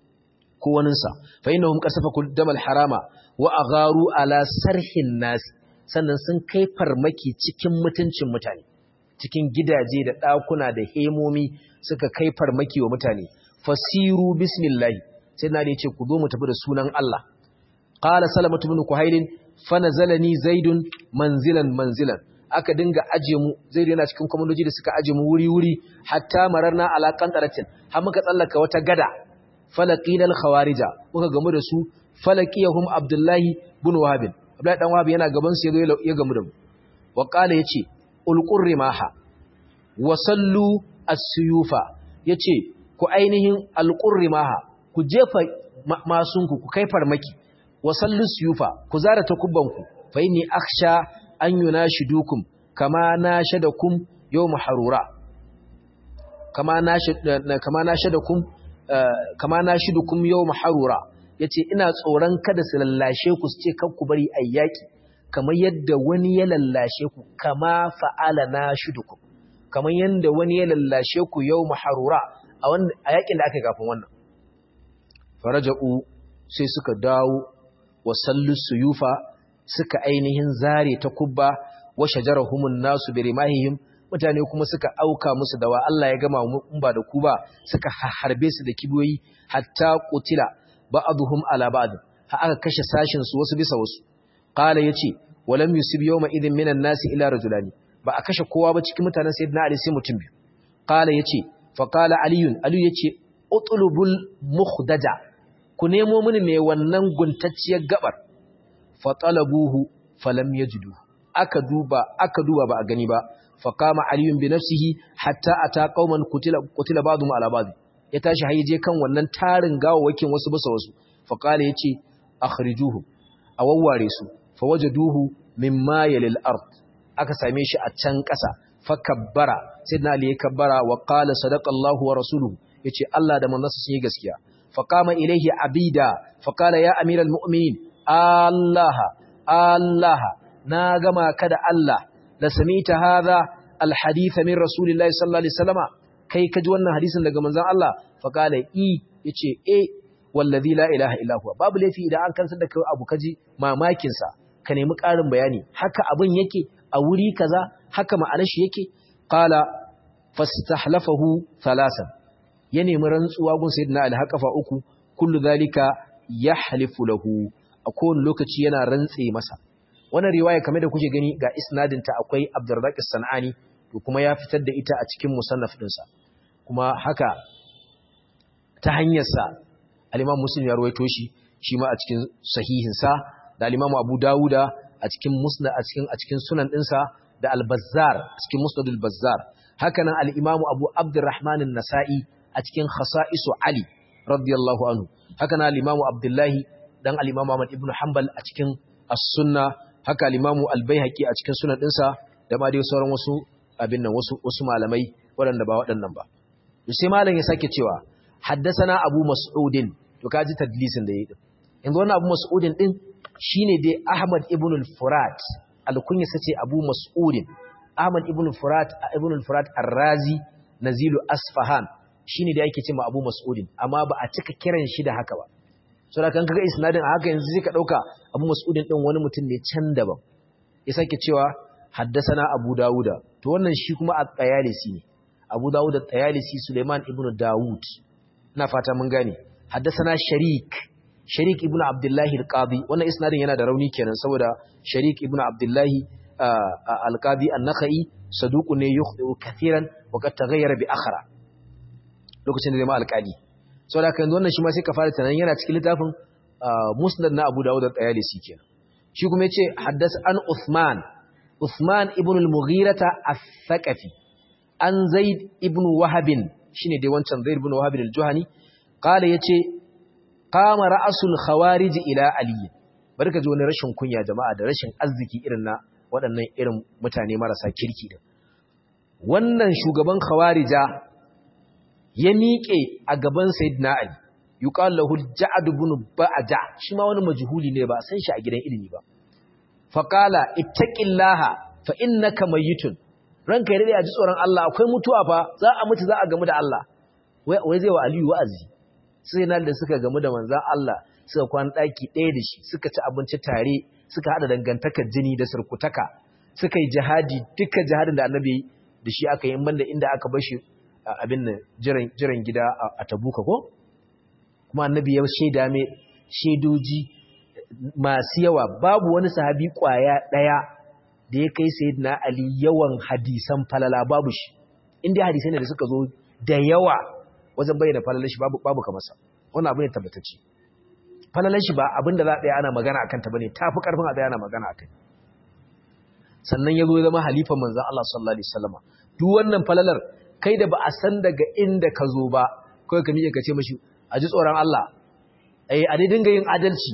Speaker 1: ko waninsa fa innahum qasafa damal harama wa agharu ala sarhin nas sannan sun kai farmaki cikin mutuncin mutane cikin gidaje da ɗakuna da hemomi suka kai farmaki wa mutane fasiru bismillah sai na da yace ku zo mu tafi da sunan Allah qala salamatu ibn kuhailin fanazalani zaidun manzilan manzilan aka dinga aje mu zaidu yana cikin komandoji da suka aje mu wuri wuri hatta mararna ala qantaratin har muka tsallaka wata gada falaqina al khawarija muka gamu da su falaqiyahum abdullahi ibn wahab abdullahi dan wahab yana gaban su yazo ya gamu da mu wa qala yace ulqur rimaha wa sallu as-suyufa yace ku ainihin alqur rimaha ku jefa masunku ku kai farmaki wasallu suyufa ku zara takubbanku fa inni akhsha an yunashidukum kama nashadakum yawm harura kama nashid kama nashadakum kama nashidukum yawm harura yace ina tsoron kada su lallashe ku su ce kan ku bari ayyaki kamar yadda wani ya lallashe ku kama fa'ala nashidukum kamar yadda wani ya lallashe ku yawm harura a wannan a yakin da aka kafin wannan faraja'u sai suka dawo wasallu suyufa suka ainihin zare ta kubba wa shajarahumun nasu bi rimahihim mutane kuma suka auka musu dawa Allah ya gama mu ba da ku ba suka harbe su da kibiyoyi hatta qutila ba'dhum ala ba'd ha aka kashe sashin su wasu bisa wasu qala yace walam yusib yawma idin minan nasi ila rajulani ba a kashe kowa ba cikin mutanen sayyidina ali sai mutum biyu qala yace fa qala aliyun ali yace utlubul mukhdaja ku nemo mini mai wannan guntacciyar gabar fa talabuhu falam yajidu aka duba aka duba ba a gani ba fa kama aliyun bi nafsihi hatta ata qauman qutila qutila ba'dhum ala ba'd ya tashi haije kan wannan tarin gawawakin wasu bisa wasu fa qala yace akhrijuhum awawware su fa wajaduhu mimma yalil ard aka same shi a can ƙasa fa kabbara sayyidina ali ya kabbara wa qala sadaqa Allahu wa rasuluhu yace Allah da manzansa sun yi gaskiya fa qama ilayhi abida fa qala ya amiral mu'minin Allah Allah na gama ka da Allah la samita hadha alhadith min rasulillahi sallallahu alaihi wasallama kai kaji wannan hadisin daga manzon Allah fa qala i yace eh wallazi la ilaha illa huwa babu laifi idan an kansar da kai abu kaji mamakin sa ka nemi ƙarin bayani haka abin yake a wuri kaza haka ma'anar shi yake qala fastahlafahu thalasan ya nemi rantsuwa gun sayyidina ali haqafa uku kullu zalika yahlifu lahu a kowane lokaci yana rantse masa wannan riwaya kamar da kuke gani ga isnadin ta akwai Abdurrazzaq as-Sanani to kuma ya fitar da ita a cikin musannaf dinsa kuma haka ta hanyar sa al-Imam Muslim ya rawaito shi shi ma a cikin sahihin sa da al-Imam Abu Dawuda a cikin musnad a cikin a cikin sunan dinsa da al-Bazzar cikin Musnad al-Bazzar haka nan al-Imam Abu Abdurrahman an-Nasa'i a cikin Khasa'isu Ali radiyallahu anhu haka nan al-Imam Abdullahi dan al-Imam Ahmad ibn Hanbal a cikin As-Sunna haka al-Imam Al-Baihaqi a cikin sunan dinsa da ma dai sauran wasu abin nan wasu wasu malamai waɗanda ba waɗannan ba sai malam ya sake cewa haddathana Abu Mas'udin to kaji tadlisin da yayi yanzu wannan Abu Mas'udin din shine dai Ahmad ibn al-Furat al-kunya sace Abu Mas'udin Ahmad ibn al-Furat ibn al-Furat ar-Razi nazilu Asfahan shine da yake cewa Abu Mas'udin amma ba a cika kiran shi da haka ba so da kan kaga isnadin a haka yanzu sai ka dauka Abu Mas'udin din wani mutum ne can daban ya sake cewa haddasana Abu Dawuda to wannan shi kuma at-Tayalisi ne Abu Dawud at-Tayalisi Suleiman ibn Dawud ina fata mun gane haddasana Sharik Sharik ibn Abdullah al-Qadi wannan isnadin yana da rauni kenan saboda Sharik ibn Abdullah al-Qadi an-Nakhai saduq ne yukhdu kathiran wa qad taghayyara bi akhra lokacin da zai ma alƙali sau da kan wannan shi ma sai ka fara tunanin yana cikin littafin musnad na abu dawud da tsayalisi kenan shi kuma ya ce haddas an Uthman Uthman ibn al-Mughirata al-Thaqafi an Zaid ibn Wahabin shine dai wancan Zaid ibn Wahabin al-Juhani qala yace qama ra'sul khawarij ila Ali barka ji wani rashin kunya jama'a da rashin arziki irin na waɗannan irin mutane marasa kirki din wannan shugaban khawarija ya miƙe a gaban Sayyidina Ali yuqal lahu Ja'd ibn Ba'ja shi ma wani majhuli ne ba san shi a gidan ilimi ba fa qala ittaqillaha fa innaka mayyitun ranka ya dade a ji tsoron Allah akwai mutuwa fa za a mutu za a gamu da Allah wai wai zai wa Aliyu wa'azi sai nan da suka gamu da manzon Allah suka kwan daki ɗaya da shi suka ci abinci tare suka hada dangantakar jini da surkutaka suka yi jihadi duka jihadin da annabi da shi aka yi in banda inda aka bar shi abin nan jiran gida a tabuka ko kuma annabi ya shaida mai shaidoji masu yawa babu wani sahabi kwaya daya da ya kai sayyidina ali yawan hadisan falala babu shi inda hadisai ne da suka zo da yawa wajen bayyana falalar shi babu babu kamar sa wannan abu ne tabbatacce falalar shi ba abin da za a tsaya ana magana akan ta bane tafi karfin a tsaya ana magana akai sannan ya zo ya zama halifan manzon Allah sallallahu alaihi wasallam duk wannan falalar kai da ba a san daga inda ka zo ba kawai ka miƙe ka ce mashi a ji tsoron Allah ai a dai dinga yin adalci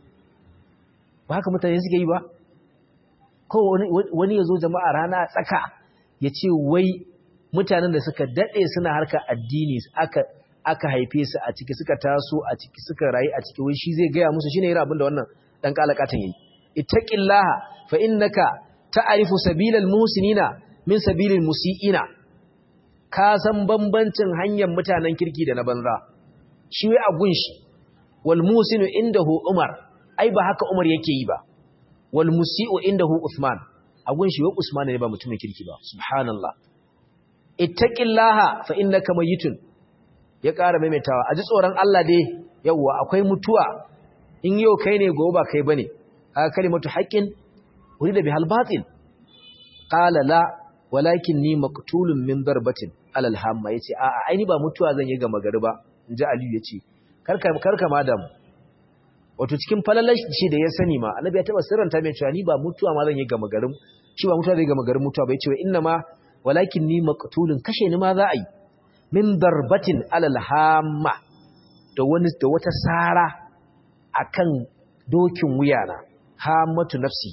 Speaker 1: ba haka mutane suke yi ba ko wani ya zo jama'a rana tsaka ya ce wai mutanen da suka daɗe suna harkar addini aka aka haife su a ciki suka taso a ciki suka rayu a ciki wai shi zai gaya musu shine irin abin da wannan dan kalakatan yayi ittaqillaha fa innaka ta'rifu sabilal musinina min sabilil musiiina ka san bambancin hanyar mutanen kirki da na banza shi wai a gunshi wal musinu indahu umar ai ba haka umar yake yi ba wal musii'u indahu Uthman agun shi wa Usman ne ba mutumin kirki ba subhanallah ittaqillaha fa innaka mayitun ya ƙara maimaitawa a ji tsoron Allah dai yawwa akwai mutuwa in yau kai ne gobe ba kai bane aka kalimatu haqqin urida bihal batil qala la walakin ni maqtulun min darbatin alal hamma yace a a aini ba mutuwa zan yi ga magari ba inji aliyu yace karka karka madam wato cikin falalashi shi da ya sani ma annabi ya taba sirranta mai cewa ni ba mutuwa ma zan yi ga magarin shi ba mutuwa zai ga magarin mutuwa ba yace inna ma walakin ni maqtulun kashe ni ma za a yi min darbatin alal hamma da wani da wata sara akan dokin wuyana hammatu nafsi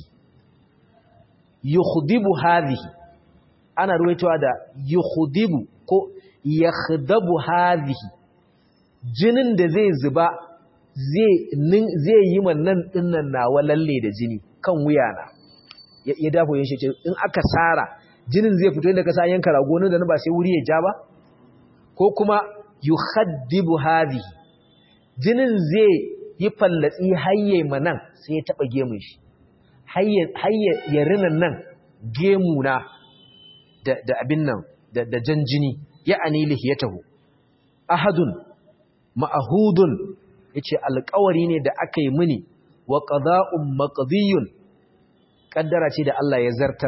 Speaker 1: yukhdibu hadhihi ana ruwaitowa da yukhdibu ko yakhdabu hadhihi jinin da zai zuba zai zai yi man nan dinnan nawa lalle da jini kan wuyana ya dafo yin shi in aka sara jinin zai fito inda ka sa yanka rago nan da ba sai wuri ya ja ba ko kuma yukhaddibu hadhihi jinin zai yi fallatsi hayye manan sai ya taba gemun shi hayye ya rinan nan gemuna da da abin nan da da jan jini ya'ani lihiyatahu ahadun ma'hudun yace alƙawari ne da aka yi mini wa qada'un maqdiyun kaddara ce da Allah ya zartar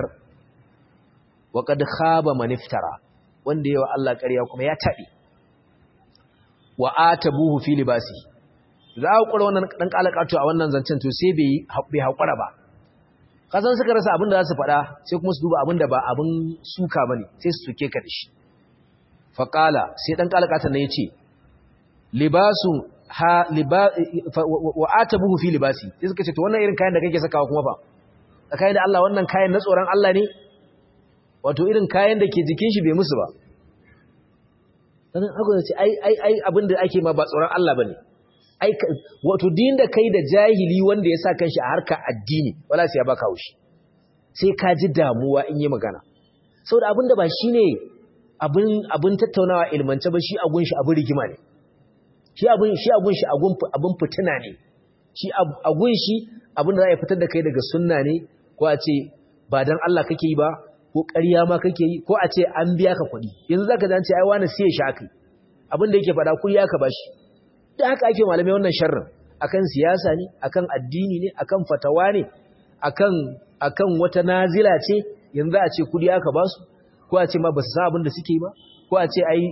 Speaker 1: wa qad khaba man iftara wanda yawa Allah ƙarya kuma ya taɓe wa atabuhu fi libasi za a kura wannan dan kalakato a wannan zancen to sai bai bai hakura ba kasan suka rasa abin da za su faɗa sai kuma su duba abin da ba abin suka bane sai su suke ka da shi fa qala sai dan kalakatan ne yace libasu ha liba wa atabuhu fi libasi sai suka ce to wannan irin kayan da kake sakawa kuma fa tsakanin da Allah wannan kayan na tsoron Allah ne wato irin kayan da ke jikin shi bai musu ba sannan aka ce ai ai ai abin da ake ma ba tsoron Allah bane ai wato din da kai da jahili wanda ya sa kanshi a harka addini wala sai ya baka haushi sai ka ji damuwa in yi magana saboda abin da ba shine abin abin tattaunawa ilmance ba shi agun shi abin rigima ne shi abin shi agun shi agun abin fitina ne shi agun shi abin da za a fitar da kai daga sunna ne ko a ce ba dan Allah kake yi ba ko ƙarya ma kake yi ko a ce an biya ka kuɗi yanzu zaka dan ce ai wani sai ya sha kai abin da yake faɗa kuɗi aka bashi da haka ake malamai wannan sharrin akan siyasa ne akan addini ne akan fatawa ne akan akan wata nazila ce yanzu a ce kuɗi aka basu ko a ce ma ba su san abin da suke ba ko a ce ai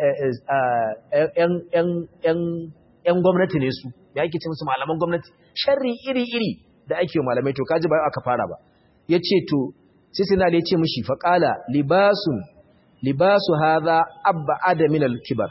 Speaker 1: ‘yan gwamnati ne su, ya ake ce musu malaman gwamnati, sharri iri-iri da ake malamai to kaji ba aka fara ba. Ya ce to, sisina da ya ce mushi faƙala libasun, libasu haza abba adamin alkibar,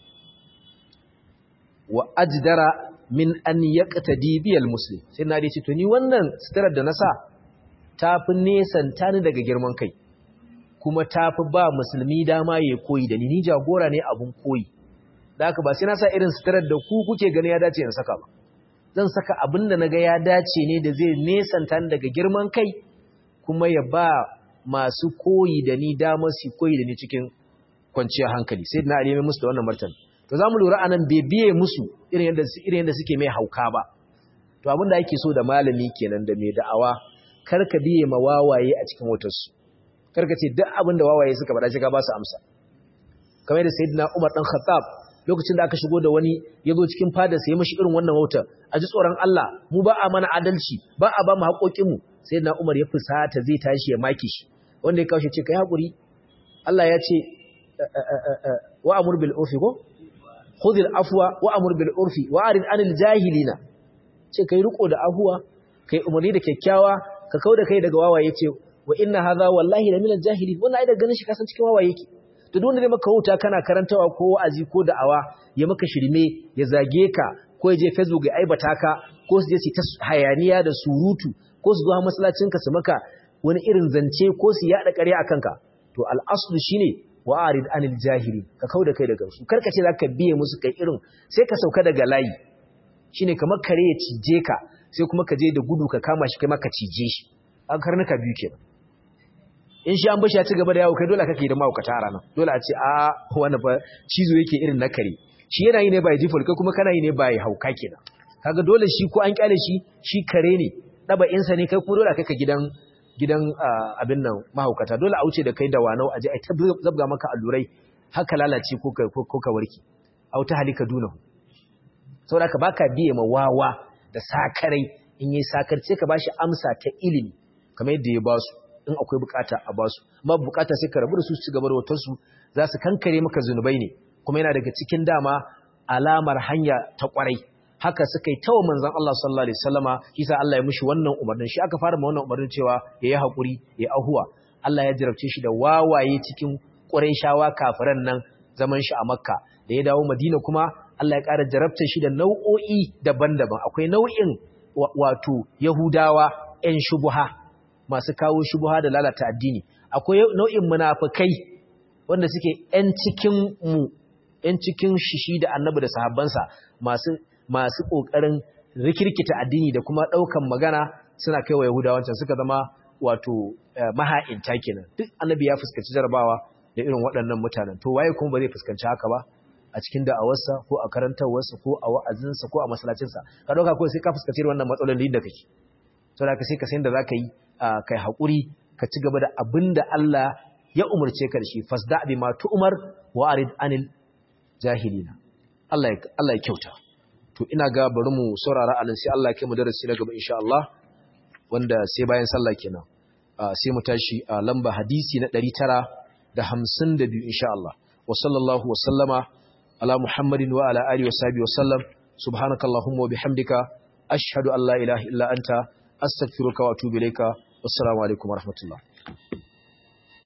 Speaker 1: wa ajdara min an yaƙata dibiyar musulun. Sai na da ya ce to, ni wannan sitarar da na sa ta fi nesanta ni daga girman kai. kuma ta fi ba musulmi dama ya koyi da ni ni jagora ne abun koyi da haka ba sai na sa irin sitarar da ku kuke gani ya dace in saka ba zan saka abin da na ga ya dace ne da zai nesanta ni daga girman kai kuma ya ba masu koyi da ni dama su koyi da ni cikin kwanciyar hankali sai na alimi musu da wannan martani to za mu lura anan bai biye musu irin yadda irin yadda suke mai hauka ba to abin da ake so da malami kenan da mai da'awa kar ka biye ma wawaye a cikin wutarsu karka ce duk abin da wawaye suka faɗa shi ka ba su amsa kamar da sayyidina Umar dan Khattab lokacin da aka shigo da wani ya zo cikin fadar sai ya mishi irin wannan wautar a ji tsoron Allah mu ba a mana adalci ba a ba mu haƙoƙin mu sayyidina Umar ya fusata zai tashi ya maki shi wanda ya kawo shi ce kai hakuri Allah ya ce wa amur bil urfi ko khudh al afwa wa amur bil urfi wa arid anil jahilina ce kai riko da abuwa kai umarni da kyakkyawa ka kauda kai daga wawaye ce wa inna hadha wallahi la min al-jahilin wannan ai da ganin shi kasan cikin wawaye yake to duk wanda zai maka huta kana karantawa ko wa'azi ko da'awa ya maka shirme ya zage ka ko ya je Facebook ya aibata ka ko su je su ta hayaniya da surutu ko su zo masallacin ka su maka wani irin zance ko su yada ƙarya akan ka to al-aslu shine wa'arid anil jahilin ka kauda kai daga su karka ce zaka biye musu kai irin sai ka sauka daga layi shine kamar kare ya cije ka sai kuma ka je da gudu ka kama shi kai maka cije shi an karnuka biyu kenan in shi an bashi ya ci gaba da yawo kai dole kake da mahaukata a ranar dole a ce a wani ba cizo yake irin na kare shi yana yi ne by default kai kuma kana yi ne by hauka kenan kaga dole shi ko an kyale shi shi kare ne ɗaba'insa ne kai ko dole kai ka gidan gidan abin nan mahaukata dole a wuce da kai da wanau aje ai ta zabga maka allurai haka lalace ko ka ko ka warki au ta halika dunahu saboda ka baka biye ma wawa da sakarai in yi sakarce ka bashi amsa ta ilimi kamar yadda ya basu in akwai bukata a basu amma bukata sai ka rabu da su su gaba da wutar su za su kankare maka zunubai ne kuma yana daga cikin dama alamar hanya ta kwarai haka suka yi tawa manzon Allah sallallahu alaihi wasallama kisa Allah ya mishi wannan umarnin shi aka fara ma wannan umarnin cewa ya yi hakuri ya ahuwa Allah ya jarabce shi da wawaye cikin Qurayshawa kafiran nan zaman shi a Makka da ya dawo Madina kuma Allah ya ƙara jarabta shi da nau'o'i daban-daban akwai nau'in wato Yahudawa 'yan shubuha masu kawo shubuha da lalata addini akwai nau'in munafikai wanda suke 'yan cikin mu 'yan cikin shishi da annabi da sahabbansa masu masu ƙoƙarin rikirkita addini da kuma ɗaukan magana suna kai wa Yahudawancan suka zama wato maha'inta kenan duk annabi ya fuskanci jarabawa da irin waɗannan mutanen to waye kuma ba zai fuskanci haka ba a cikin da'awarsa ko a karantarwarsa ko a wa'azinsa ko a masallacinsa ka ɗauka kawai sai ka fuskanci wannan matsalolin da kake saboda ka sai ka san da za ka yi kai haƙuri ka ci gaba da abin da Allah ya umarce ka da shi fasda bi ma tu'mar wa arid anil jahilina Allah ya Allah ya kyauta to ina ga bari mu saurara anan sai Allah ya kai mu darasi na gaba insha Allah wanda sai bayan sallah kenan sai mu tashi a lamba hadisi na 952 insha Allah wa sallallahu wa sallama ala muhammadin wa ala alihi wa sahbihi wa sallam subhanakallahumma wa bihamdika ashhadu an la ilaha illa anta astaghfiruka wa atubu ilayka wassalamu alaikum wa rahmatullah